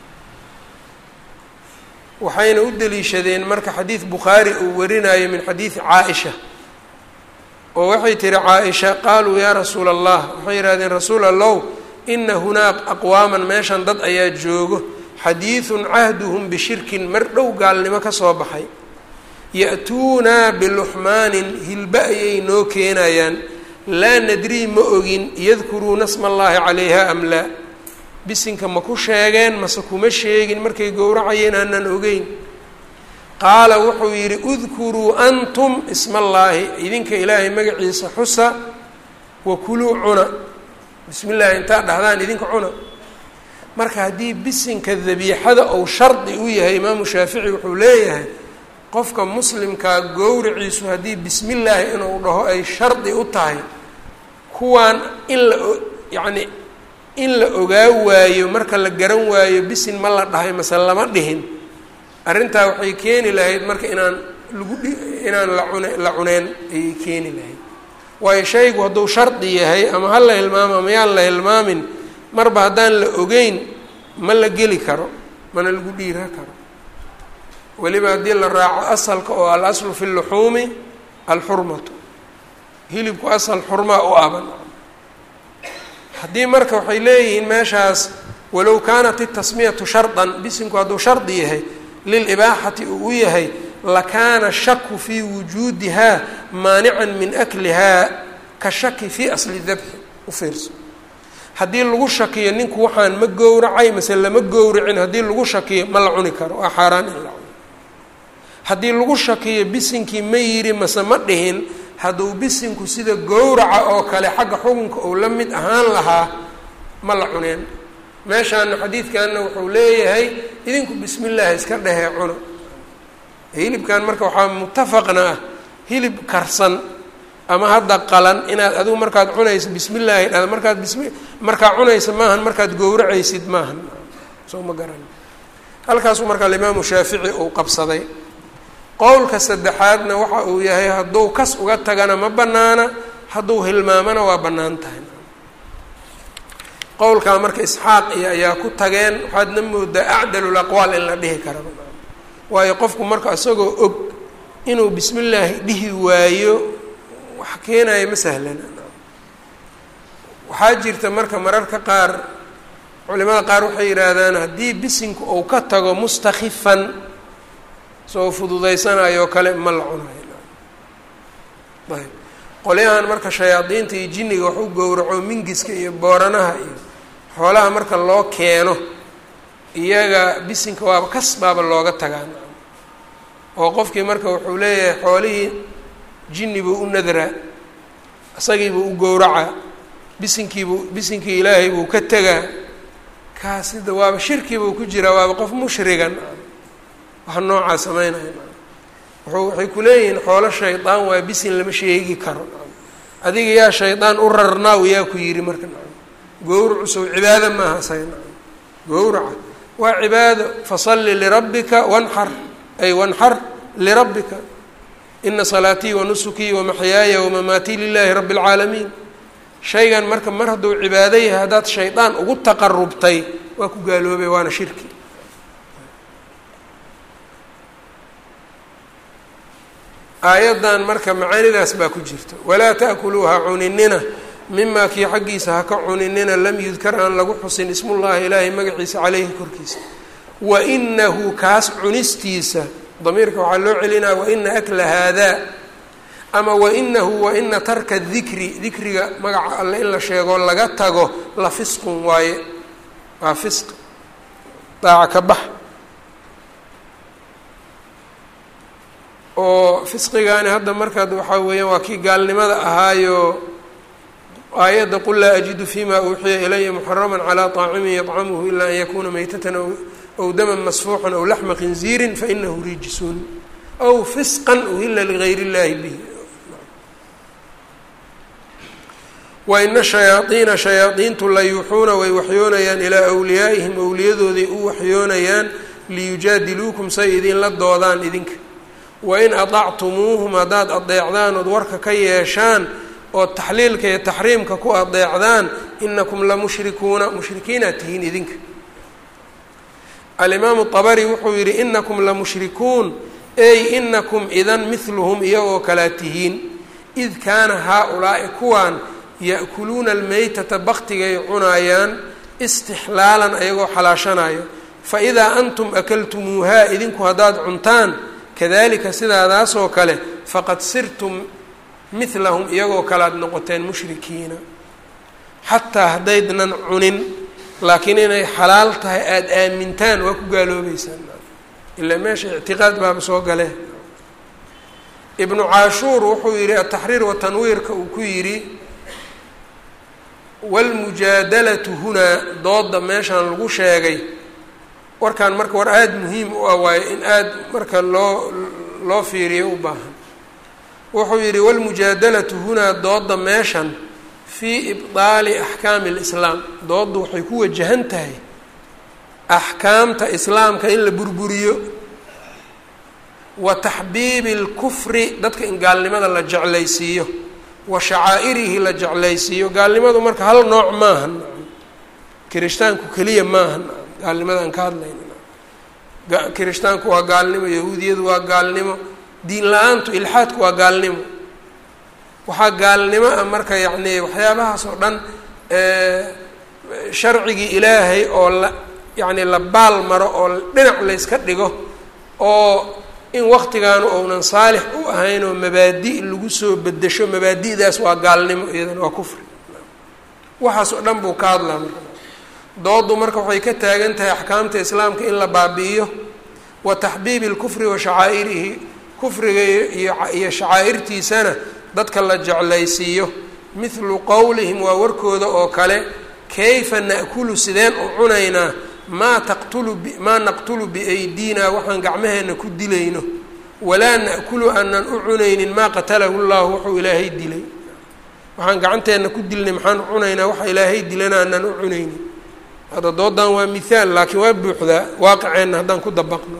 waxayna u deliishadeen marka xadiid bukhaari uu warinayo min xadiidi caa-isha oo waxay tihi caa-isha qaaluu yaa rasuula allah waxay yidhahdeen rasuul allow ina hunaaq aqwaaman meeshan dad ayaa joogo xadiidun cahduhum bishirkin mar dhow gaalnimo ka soo baxay ya-tuunaa biluxmaanin hilba ayay noo keenayaan laa nadrii ma ogin yadkuruuna sma allaahi calayha am laa bisinka ma ku sheegeen mase kuma sheegin markay gowracayeen aanan ogeyn qaala wuxuu yidhi udkuruu antum isma allaahi idinka ilaahay magaciisa xusa wakuluu cuna bismi illaahi intaa dhahdaan idinka cuna marka haddii bisinka dabiixada ou shardi u yahay imaamu shaafici wuxuu leeyahay qofka muslimkaa gowriciisu haddii bismi illaahi inuu dhaho ay shardi u tahay kuwaan in la yacni in la ogaa waayo marka la garan waayo bisin ma la dhahay mase lama dhihin arrintaa waxay keeni lahayd marka inaan lagu dhi inaan la cune la cuneen ayay keeni lahayd waayo shaygu hadduu shardi yahay ama ha la hilmaamo ama yaan la hilmaamin marba haddaan la ogeyn ma la geli karo mana lagu dhiira karo weliba haddii la raaco asalka oo al aslu fi luxuumi alxurmatu hilibku asal xurmaa u aban haddii marka waxay leeyihiin meeshaas walow kaanat itasmiyatu shardan bisinku hadduu shardi yahay lilibaaxati uu u yahay lakaana shaku fii wujuudihaa maanican min aklihaa ka shaki fii asli dabxi u fiirso haddii lagu shakiyo ninku waxaan ma gowracay mase lama gowracin haddii lagu shakiyo ma la cuni karo waa xaaraan in la cuno haddii lagu shakiyo bisinkii ma yidhi mase ma dhihin hadduu bisinku sida gowraca oo kale xagga xukunka uu la mid ahaan lahaa ma la cuneen meeshaana xadiidkanna wuxuu leeyahay idinku bismi illaahi iska dhehee cuno hilibkan marka waxaa mutafaqna ah hilib karsan ama hadda qalan inaad adigu markaad cunaysa bismi illaahi dhada markaad bismi markaa cunaysa maahan markaad gowracaysid maahan soo ma garan halkaasuu marka alimaamu shaafici uu qabsaday qowlka saddexaadna waxa uu yahay hadduu kas uga tagana ma banaana hadduu hilmaamana waa bannaan tahay qowlkaa marka isxaaq iyo ayaa ku tageen waxaadna moodaa acdalul aqwaal in la dhihi karaba waayo qofku marka isagoo og inuu bismi illaahi dhihi waayo wax keenaya ma sahlana waxaa jirta marka mararka qaar culimada qaar waxay yidhaahdaan haddii bisinku uu ka tago mustakifan soo fududaysanayo kale ma la cunayo ayb qolyahan marka shayaadiinta iyo jinniga wax u gowraco mingiska iyo booranaha iyo xoolaha marka loo keeno iyaga bisinka waaba kas baaba looga tagaan oo qofkii marka wuxuu leeyahay xoolihii jinni buu u nadraa isagiibuu u gowracaa bisinkiibuu bisinkii ilaahay buu ka tegaa kaasida waaba shirki buu ku jiraa waaba qof mushrigan waxa noocaa sameynaya wuxuu waxay ku leeyihiin xoolo shaydaan waa bisin lama sheegi karo adiga yaa shaydaan u rarnaaw yaa ku yidhi marka gowracu sow cibaado maaha say gowraca waa cibaado fasalli lirabbika wanxar ay wanxar lirabbika ina salaatii wanusukii wamaxyaaya wamamaatii lilaahi rabbi اlcaalamiin shaygan marka mar hadduu cibaado yahay haddaad shaydaan ugu taqarubtay waa ku gaaloobay waana shirki aayaddan marka macaanidaas baa ku jirta walaa taأkuluuha cuninina mimaa kii xaggiisa ha ka cuninina lam yudkar aan lagu xusin ismullahi ilaahay magaciisa caleyhi korkiisa wainahu kaas cunistiisa damiirka waxaa loo celinaya waina akla haadaa ama wainahu waina tarka dikri dikriga magaca alle in la sheego laga tago la fisqun waaye waa fisq daaca ka bax oo fisqigaani hadda markaad waxaa weeyaan waa kii gaalnimada ahaayo aayadda qul laa ajidu fima uuxiya ilaya muxarama calى طaacimin yطcamuhu ila an yakuna maytatan aw daman masfuuxan aw laxma khinziirin fainahu rijsun aw fisqan uhila ligayr اllahi bihi waina shayaaiina shayaadiintu la yuuxuuna way waxyoonayaan ilaa wliyaa'ihim owliyadooday u waxyoonayaan liyujaadiluukum say idinla doodaan idinka wain aطactumuuhum haddaad adeecdaan ood warka ka yeeshaan oo taxliilka iyo taxriimka ku adeecdaan inakum lamushrikuuna mushrikiinaad tihiin idinka alimaamu طabari wuxuu yihi inakum lamushrikuun ey inakum idan mihluhum iyagoo kalaa tihiin id kaana haa-ulaa'i kuwaan ya'kuluuna almeytata baktigay cunaayaan istixlaalan ayagoo xalaashanayo faidaa antum akaltumuuhaa idinku haddaad cuntaan kadalika sidaadaasoo kale faqad sirtum milahum iyagoo kale aad noqoteen mushrikiina xataa haddaydnan cunin laakiin inay xalaal tahay aada aamintaan waa ku gaaloobeysaan ilaa meesha ictiqaad baaba soo gale ibnu caashuur wuxuu yidhi ataxriir watanwiirka uu ku yidhi wاlmujaadalatu hunaa dooda meeshaan lagu sheegay warkan marka war aada muhiim u ah waayo in aada marka loo loo fiiriyo u baahan wuxuu yidhi wاlmujaadalatu hunaa dooda meeshan fii ibطaali axkaami اlislaam doodda waxay ku wajahan tahay axkaamta islaamka in la burburiyo wa taxbiibi اlkufri dadka in gaalnimada la jeclaysiiyo wa shacaa'irihi la jeclaysiiyo gaalnimadu marka hal nooc maaha kirishtaanku keliya maaha gaalnimada aan ka hadlayna kirishtaanku waa gaalnimo yahuudiyadu waa gaalnimo diin la-aantu ilxaadku waa gaalnimo waxaa gaalnimo ah marka yacni waxyaabahaas oo dhan sharcigii ilaahay oo la yacni la baal maro oo dhinac layska dhigo oo in waktigaanu ounan saalix u ahayn oo mabaadi' lagu soo bedesho mabaadi'daas waa gaalnimo iyadana waa kufri waxaas oo dhan buu ka hadlaa marka doodu marka waxay ka taagan tahay axkaamta islaamka in la baabi'iyo wa taxbiibi lkufri wa shacaa'irihi kufriga iyo shacaa'irtiisana dadka la jeclaysiiyo mithlu qowlihim waa warkooda oo kale kayfa na'kulu sideen u cunaynaa maa taqtulu maa naqtulu biaydina waxaan gacmaheenna ku dilayno walaa na'kulu aanan u cunaynin maa qatalahu llahu wuxuu ilaahay dilay waxaan gacanteenna ku dilnay maxaan u cunaynaa waxa ilaahay dilana aanan u cunaynin hadda doodan waa mithaal laakiin waa buuxdaa waaqiceenna haddaan ku dabaqno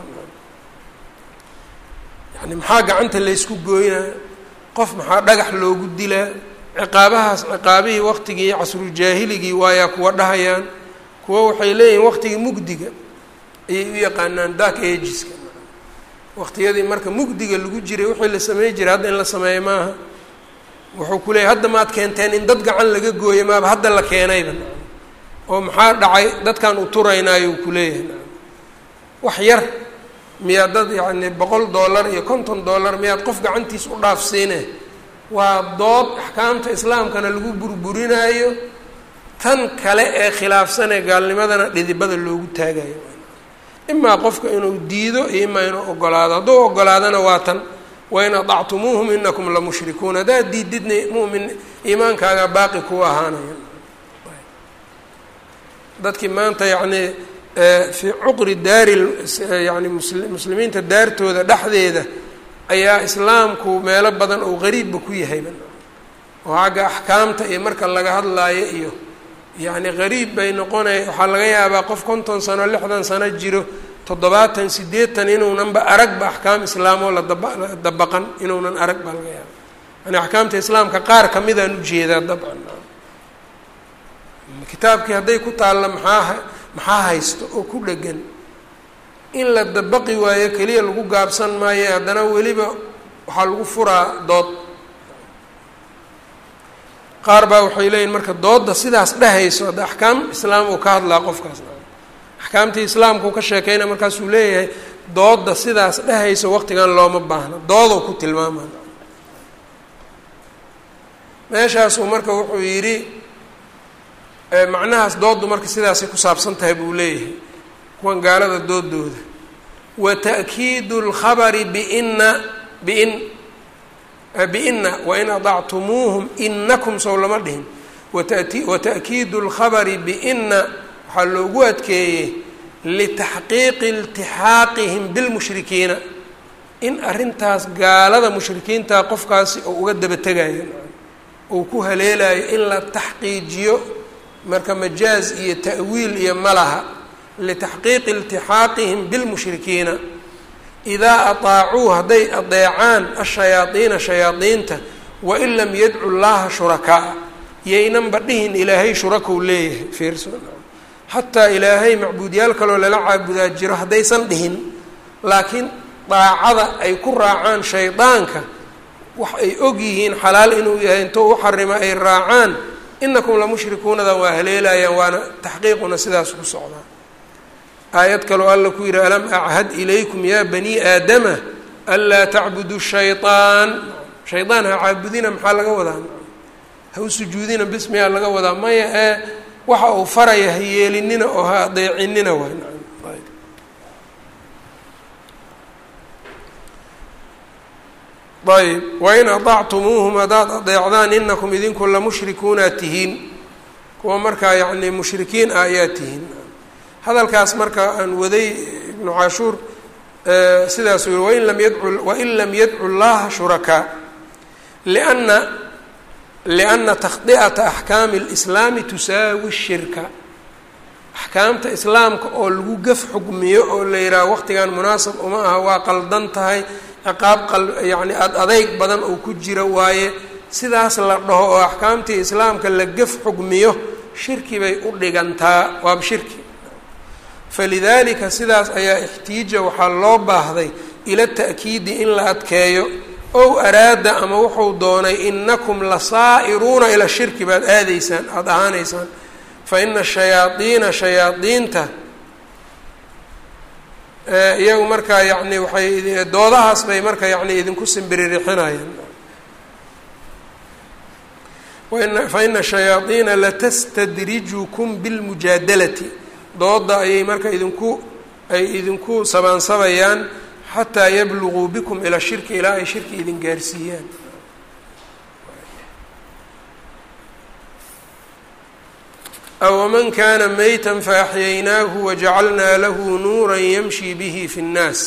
yani maxaa gacanta laysku gooynaa qof maxaa dhagax loogu dilaa ciqaabahaas ciqaabihii waqtigii casrujaahiligii waayaa kuwa dhahayaan kuwa waxay leeyihiin waqtigii mugdiga ayay u yaqaanaan dark ageska waqtiyadii marka mugdiga lagu jiray wixii la samey jiray hadda in la sameeyo maaha wuxuu ku leeyahy hadda maad keenteen in dad gacan laga gooyo maaba hadda la keenayba oo maxaa dhacay dadkan u turaynaayo uu kuleeyahay wax yar miyaad dad yacni boqol dollar iyo konton dollar miyaad qof gacantiis u dhaafsiine waa dood axkaamta islaamkana lagu burburinaayo tan kale ee khilaafsanee gaalnimadana dhidibada loogu taagayo imaa qofka inuu diido iyo imaa inuu ogolaado hadduu ogolaadana waa tan wain adactumuuhum inakum la mushrikuun haddaad diididna mumin iimaankaaga baaqi ku ahaanaya dadkii maanta yacnii fii cuqri daari yani muslimiinta daartooda dhexdeeda ayaa islaamku meelo badan oo qariibba ku yahayba oo xagga axkaamta iyo marka laga hadlaayo iyo yacni qariib bay noqonaya waxaa laga yaabaa qof konton sano lixdan sano jiro toddobaatan siddeetan inuunanba aragba axkaam islaamoo la daba dabaqan inuunan arag baa laga yaaba yani axkaamta islaamka qaar kamidaan ujeedaa dabcan kitaabkii hadday ku taalla maxaa maxaa haysto oo ku dhegan in la dabaqi waayo keliya lagu gaabsan maayo haddana weliba waxaa lagu furaa dood qaar baa waxay leeyihin marka doodda sidaas dhehayso hadda axkaam islaam uu ka hadlaa qofkaas axkaamtii islaamkuu ka sheekeyna markaasuu leeyahay doodda sidaas dhehayso waqtigan looma baahna doodow ku tilmaama meeshaasuu marka wuxuu yidhi macnahaas dooddu marka sidaasay ku saabsan tahay buu leeyahay kuwan gaalada doodooda wa ta'kiidu اlkhabari bina bin bina wain adactumuuhum inakum sow lama dhihin watati wa ta'kiidu اlkhabari bina waxaa loogu adkeeyey litaxqiiqi iltixaaqihim bilmushrikiina in arrintaas gaalada mushrikiinta qofkaasi oo uga daba tegayo uu ku haleelayo in la taxqiijiyo marka majaaz iyo ta'wiil iyo malaha litaxqiiqi iltixaaqihim bilmushrikiina idaa ataacuu hadday adeecaan ashayaadiina shayaadiinta wain lam yadcu llaha shurakaa yaynanba dhihin ilaahay shurakou leeyahay fiirso xataa ilaahay macbuudyaal kaloo lala caabudaa jiro haddaysan dhihin laakiin daacada ay ku raacaan shaydaanka wax ay og yihiin xalaal inuu yahay intou u xarimo ay raacaan inakum la mushrikuunadan waa haleelayaan waana taxqiiquna sidaas ku socdaa aayad kaloo alla ku yihi alam achad ilaykum ya bani aadama anlaa tacbudu shayطaan shaydaan ha caabudina maxaa laga wadaa ha u sujuudina bismiyaa laga wadaa maya ee waxa uu faraya ha yeelinina oo ha adeecinina waay ayb wain aطactumuuhum haddaad adeecdaan inakum idinku lamushrikuuna tihiin kuwa markaa yacni mushrikiin ah ayaa tihiin hadalkaas marka aan waday ibnu cashuur sidaasuu yihi wain lam yadcu wain lam yadcu llaha shurakaa lianna lianna takhdi'ata axkaami اlislaami tusaawi shirka axkaamta islaamka oo lagu gaf xugmiyo oo la yidhaaha waqtigan munaasab uma aha waa qaldan tahay ciqaab qal yacni ad adeyg badan oo ku jira waaye sidaas la dhaho oo axkaamtii islaamka la gaf xugmiyo shirki bay u dhigantaa waaba shirki falidaalika sidaas ayaa ixtiija waxaa loo baahday ila ta'kiidi in la adkeeyo ow araada ama wuxuu doonay inakum lasaa'iruuna ila shirki baad aadaysaan aada ahaanaysaan fa ina shayaadiina shayaadiinta iyagu markaa yacni waxay doodahaas bay marka yacni idinku simbiririxinayaan waina fa ina shayaadiina latastadrijukum bilmujaadalati dooda ayay marka idinku ay idinku sabaansabayaan xataa yabluguu bikum ilaa shirki ilaa ay shirki idin gaarsiiyaan awaman kaana meytan faaxyaynaahu wajacalnaa lahu nuuran yamshi bihi fi nnaas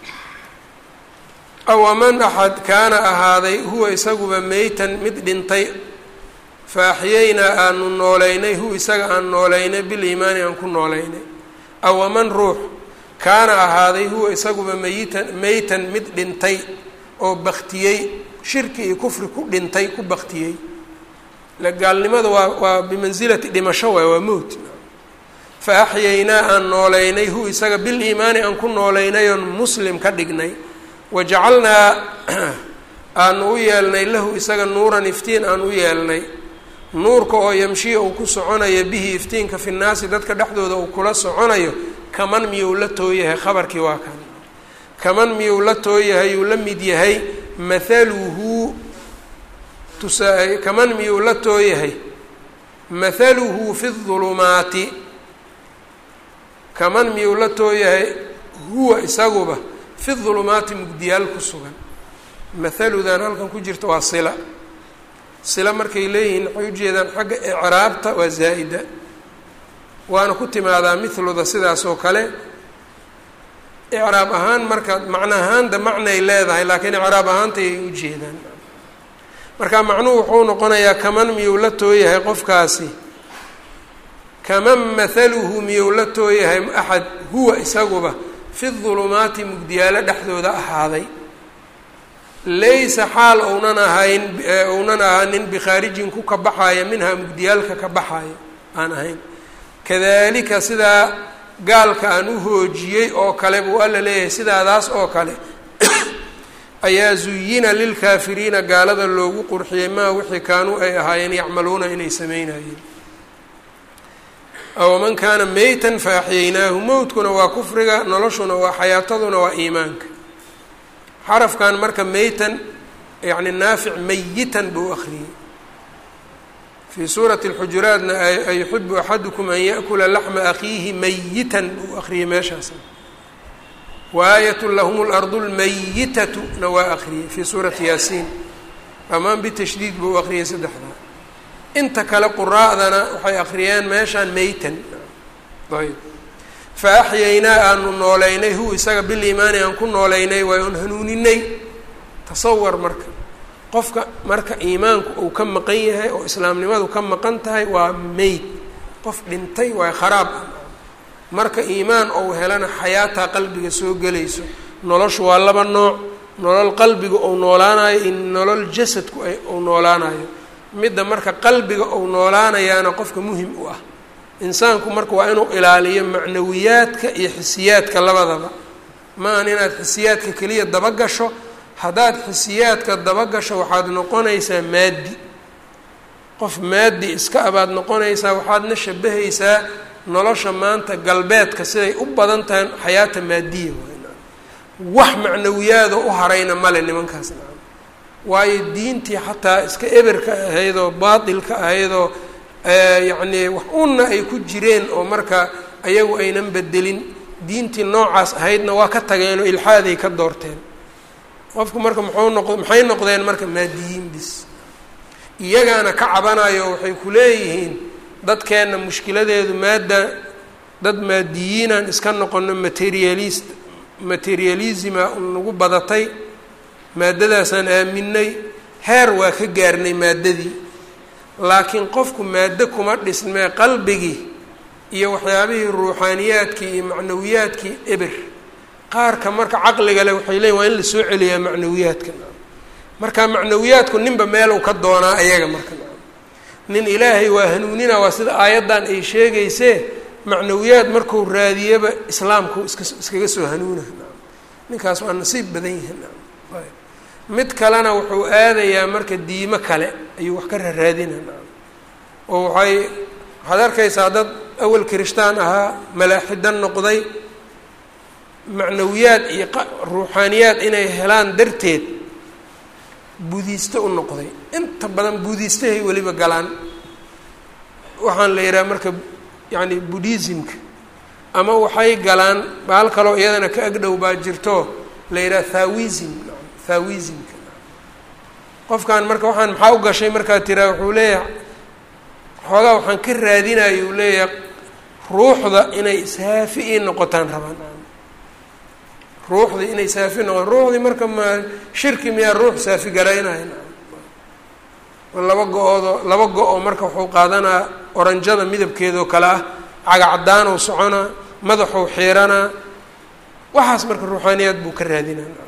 awaman axad kaana ahaaday huwa isaguba meytan mid dhintay faaxiyaynaa aanu noolaynay hu isaga aan noolaynay biliimaani aan ku noolaynay awaman ruux kaana ahaaday huwa isaguba meyitan meytan mid dhintay oo baktiyey shirki iyo kufri ku dhintay ku baktiyey la gaalnimada waa waa bimansilati dhimasho waay waa mowt fa axyaynaa aan noolaynay hu isaga biliimaani aan ku noolaynay oon muslim ka dhignay wajacalnaa aanu u yeelnay lahu isaga nuuran iftiin aan u yeelnay nuurka oo yamshiya uu ku soconayo bihi iftiinka fi nnaasi dadka dhexdooda uu kula soconayo kaman miyuu la tooyahay khabarkii waa kan kaman miyuu la tooyahay uu la mid yahay mathaluhu tusaa kaman miyuu la tooyahay mathaluhu fi ulumaati kaman miyuu la tooyahay huwa isaguba fi dulumaati mugdiyaal ku sugan mathaludan halkan ku jirta waa sila sila markay leeyihiin waxay ujeedaan xagga icraabta waa zaa'ida waana ku timaadaa mithluda sidaas oo kale icraab ahaan marka macno ahaanda macnay leedahay laakiin icraab ahaanta ay ujeedaan marka macnuhu wuxuu noqonayaa kaman miyuu la tooyahay qofkaasi kaman mathaluhu miyuu la tooyahay axad huwa isaguba fi dulumaati mugdiyaalo dhexdooda ahaaday laysa xaal ounan ahayn ounan ahaanin bikhaarijin ku ka baxaaya minhaa mugdiyaalka ka baxaaya aan ahayn kadalika sidaa gaalka aan u hoojiyey oo kale buu alla leeyahay sidaadaas oo kale ayaa zuyina lilkaafiriina gaalada loogu qurxiyey maa wixii kaanuu ay ahaayeen yacmaluuna inay sameynayeen awaman kaana meytan fa axyaynaahu mowtkuna waa kufriga noloshuna waa xayaataduna waa iimaanka xarafkan marka meytan yacni naafic mayitan buu akriyey fii suurati اlxujuraatna ayuxibu axadukum an yaأkula laxma akiihi mayitan buu akriyey meeshaas waayat lahum اlardu اlmayitatu na waa akriyey fii suurati yaasiin dhammaan bitashdiid buu akriyey saddexdaa inta kale quraa'dana waxay akriyeen meeshaan meytan ayb fa axyaynaa aanu noolaynay hu isaga biliimaani aan ku noolaynay waay oon hanuuninay tasawar marka qofka marka iimaanku uu ka maqan yahay oo islaamnimadu ka maqan tahay waa meyd qof dhintay waa kharaab marka iimaan ou helana xayaataa qalbiga soo gelayso noloshu waa laba nooc nolol qalbiga ou noolaanayo iyo nolol jasadku ou noolaanayo midda marka qalbiga ou noolaanayaana qofka muhim u ah insaanku marka waa inuu ilaaliyo macnawiyaadka iyo xisiyaadka labadaba maahan inaad xisiyaadka keliya dabagasho haddaad xisiyaadka dabagasho waxaad noqonaysaa maadi qof maadi iska abaad noqonaysaa waxaadna shabahaysaa nolosha maanta galbeedka siday u badan tahay xayaata maadiya wax macnawiyaada u harayna male nimankaas nacam waayo diintii xataa iska eberka ahaydoo baatilka ahaydoo yacnii wax unna ay ku jireen oo marka ayagu aynan bedelin diintii noocaas ahaydna waa ka tageenoo ilxaaday ka doorteen qofku marka muxuu noq maxay noqdeen marka maadiyiin bis iyagaana ka cabanayo waxay ku leeyihiin dadkeenna mushkiladeedu maadda dad maadiyiinaan iska noqono materialist materialisma nagu badatay maaddadaasaan aaminay heer waa ka gaarnay maaddadii laakiin qofku maaddo kuma dhismee qalbigii iyo waxyaabihii ruuxaaniyaadkii iyo macnawiyaadkii eber qaarka marka caqliga leh waxay leeyiin waa in la soo celiyaa macnawiyaadka marka macnawiyaadku ninba meelow ka doonaa ayaga marka nin ilaahay waa hanuunina waa sida aayaddan ay sheegaysee macnawiyaad marku raadiyaba islaamku iska iskaga soo hanuuna ninkaas waa nasiib badan yihi mid kalena wuxuu aadayaa marka diimo kale ayuu wax ka raraadina oo waxay waxaad arkaysaa dad awel kirishtaan ahaa malaaxidan noqday macnawiyaad iyo ruuxaaniyaad inay helaan darteed buudiiste u noqday inta badan buudiistahay weliba galaan waxaan la yidhaha marka yacni buddhismka ama waxay galaan baal kaloo iyadana ka agdhow baa jirto la yidhaha thawism thawismka qofkan marka waxaan maxaa u gashay markaa tiraa wuxuu leeyahay xoogaa waxaan ka raadinayo uu leeyahay ruuxda inay saafi ii noqotaan rabaan ruuxdii inay saafi noqotaan ruuxdii marka ma shirki miyaa ruux saafi garaynaya laba go-oodo laba go-o marka wuxuu qaadanaa oranjada midabkeedoo kale ah cagacadaanuu soconaa madaxuu xiiranaa waxaas marka ruuxaaniyaad buu ka raadinaa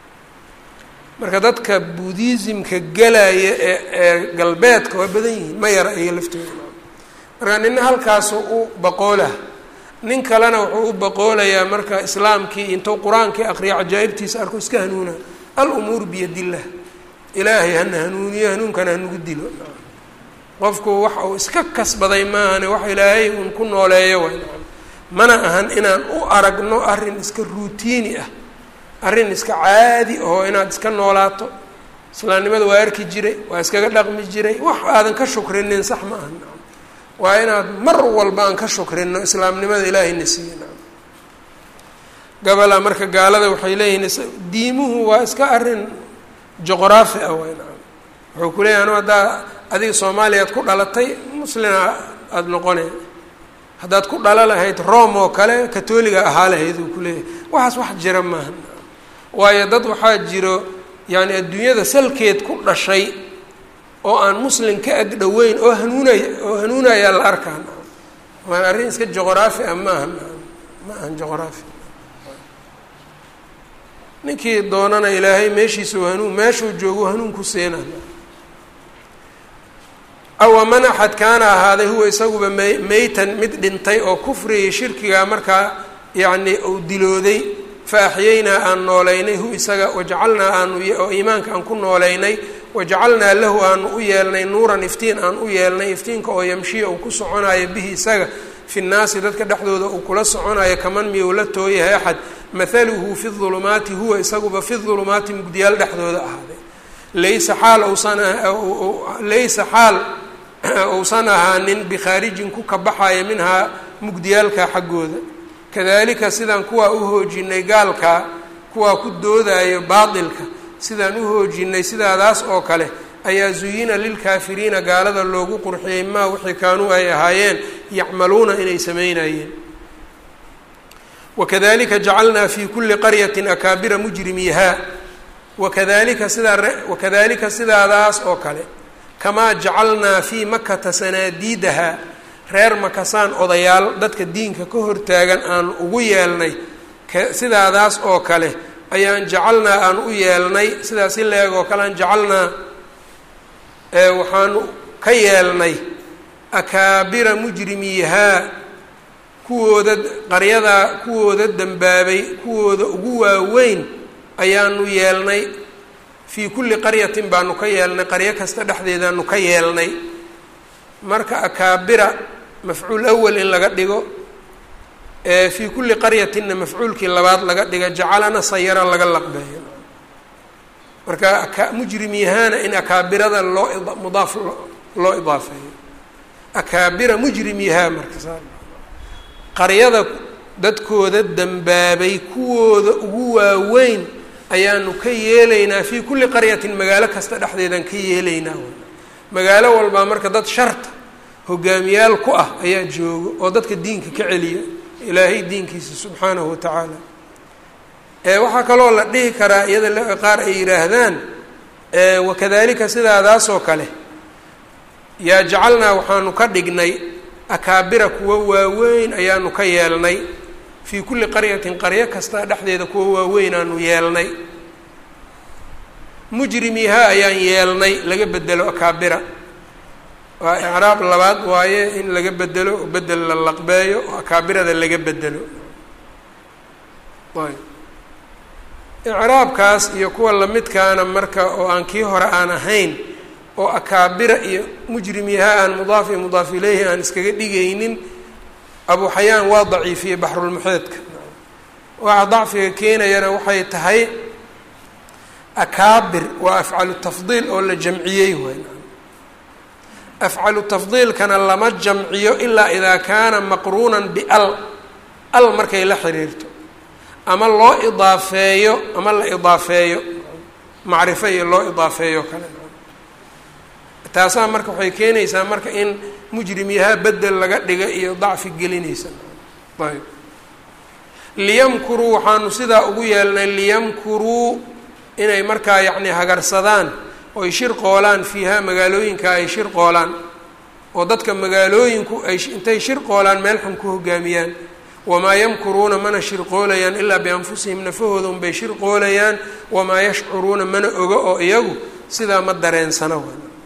marka dadka buddhismka gelaya ee ee galbeedka waa badan yihiin ma yara iyo laftooda marka nina halkaasu u baqoolah nin kalena wuxuu u baqoolayaa marka islaamkii intuu qur-aankii aqriya cajaa'ibtiisa arko iska hanuuna al-umuuru biyadillah ilaahay hana hanuuniyo hanuunkana hanugu dilo qofku waxa uu iska kasbaday maahane wax ilaahay uun ku nooleeyo way mana ahan inaan u aragno arrin iska ruutiini ah arrin iska caadi oo inaad iska noolaato islaamnimada waa arki jiray waa iskaga dhaqmi jiray wax aadan ka shukrinin sax ma aha waa inaad mar walba aan ka shukrino islaamnimada ilaahayna siiye gabalaa marka gaalada waxay leeyihiin diimuhu waa iska arrin juqraafi ah way naam wuxuu ku leeyahy anu haddaa adiga soomaaliyaad ku dhalatay muslina aada noqone haddaad ku dhala lahayd rome oo kale katoliga ahaa lahayd uu kuleeyahay waxaas wax jira maaha waayo dad waxaa jiro yani adduunyada salkeed ku dhashay oo aan muslim ka ag dhoweyn oo hanuunaya oo hanuunayaa la arkaa waan arrin iska juqraafi ah maaha ma ahan juqraafi ninkii doonana ilaahay meeshiisa hanuun meeshuu joogo hanuun ku seena awa man axad kaana ahaaday huwa isaguba may meytan mid dhintay oo kufriga shirkiga markaa yacni uu dilooday fa axyaynaa aan noolaynay hu isaga wajacalnaa aanu oo iimaanka aan ku noolaynay wajacalnaa lahu aanu u yeelnay nuuran iftiin aan u yeelnay iftiinka oo yamshiya uu ku soconayo bihi isaga fi nnaasi dadka dhexdooda uu kula soconayo kaman miyuu la tooyahay axad mathaluhu fi dulumaati huwa isaguba fi dulumaati mugdiyaal dhexdooda ahaaday laysa xaal usan laysa xaal uusan ahaanin bikhaarijin ku kabaxaya minhaa mugdiyaalka xaggooda kadalika sidaan kuwaa u hoojinay gaalkaa kuwaa ku doodayo baatilka sidaan u hoojinay sidaadaas oo kale ayaa zuyina lilkaafiriina gaalada loogu qurxiyey maa wixii kaanuu ay ahaayeen yacmaluuna inay samaynayeen wakadalika jacalnaa fi kuli qaryatin akaabira mujrimiihaa wakadalika sidaa wakadalika sidaadaas oo kale kamaa jacalnaa fii makata sanaadiidaha reer makasaan odayaal dadka diinka ka hortaagan aan ugu yeelnay sidaadaas oo kale ayaan jacalnaa aan u yeelnay sidaas in la-eg oo kale aan jacalnaa waxaanu ka yeelnay akaabira mujrimiihaa kuwooda qaryadaa kuwooda dembaabay kuwooda ugu waaweyn ayaanu yeelnay fii kulli qaryatin baanu ka yeelnay qaryo kasta dhexdeedaanu ka yeelnay marka akaabira mafcuul awal in laga dhigo fii kulli qaryatinna mafcuulkii labaad laga dhiga jacalana sayara laga laqbeeyo marka mujrimiyahaana in akaabirada loo mudaaf loo idaafeeyo akaabira mujrimiyahaa marka saa qaryada dadkooda dembaabay kuwooda ugu waaweyn ayaanu ka yeelaynaa fii kulli qaryatin magaalo kasta dhexdeedaan ka yeelaynaa magaalo walbaa marka dad sharta hogaamiyaal ku ah ayaa joogo oo dadka diinka ka celiya ilaahay diinkiisa subxaanahu wa tacaala waxaa kaloo la dhihi karaa iyada qaar ay yidhaahdaan wakadalika sidaadaasoo kale yaa jacalnaa waxaanu ka dhignay akaabira kuwa waaweyn ayaanu ka yeelnay fii kulli qaryatin qaryo kasta dhexdeeda kuwa waaweyn aanu yeelnay mujrimiiha ayaan yeelnay laga bedelo akaabira waa icraab labaad waaye in laga bedelo oo bedel la laqbeeyo oo akaabirada laga bedelo ayb icraabkaas iyo kuwa lamidkaana marka oo aan kii hore aan ahayn oo akaabira iyo mujrimiiha aan mudaaf iyo mudaaf ileyhi aan iskaga dhigaynin abu xayaan waa daciifiyey baxrulmuxeedka waxa dacfiga keenayana waxay tahay akaabir waa afcalu tafdiil oo la jamciyey waay afcalu tafdiilkana lama jamciyo ilaa idaa kaana maqruunan bial al markay la xiriirto ama loo idaafeeyo ama la idaafeeyo macrifo iyo loo idaafeeyo kale taasaa marka waxay keenaysaa marka in mujrimyaha bedel laga dhiga iyo dacfi gelinaysa ayb liyamkuruu waxaanu sidaa ugu yeelnay liyamkuruu inay markaa yacni hagarsadaan oy shir qoolaan fiiha magaalooyinka ay shir qoolaan oo dadka magaalooyinku ay intay shir qoolaan meel xun ku hogaamiyaan wamaa yamkuruuna mana shirqoolayaan ilaa bianfusihim nafahooda unbay shirqoolayaan wamaa yashcuruuna mana oga oo iyagu sidaa ma dareensana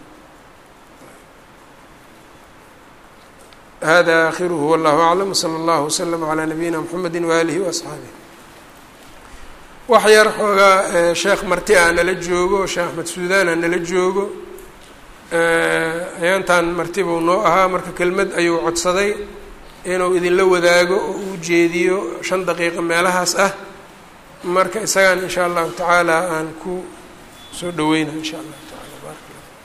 hada akhiruhu wallahu aclam wsala allahu waslama calaa nabiyina mxamedi waalihi waasxaabih wax yar xoogaa sheekh marti ah nala joogo sheekh axmed suudaana nala joogo ayaantan marti buu noo ahaa marka kelmad ayuu codsaday inuu idinla wadaago oo uu jeediyo shan daqiiqo meelahaas ah marka isagaan insha allahu tacaala aan ku soo dhaweyna insha allahu taala barak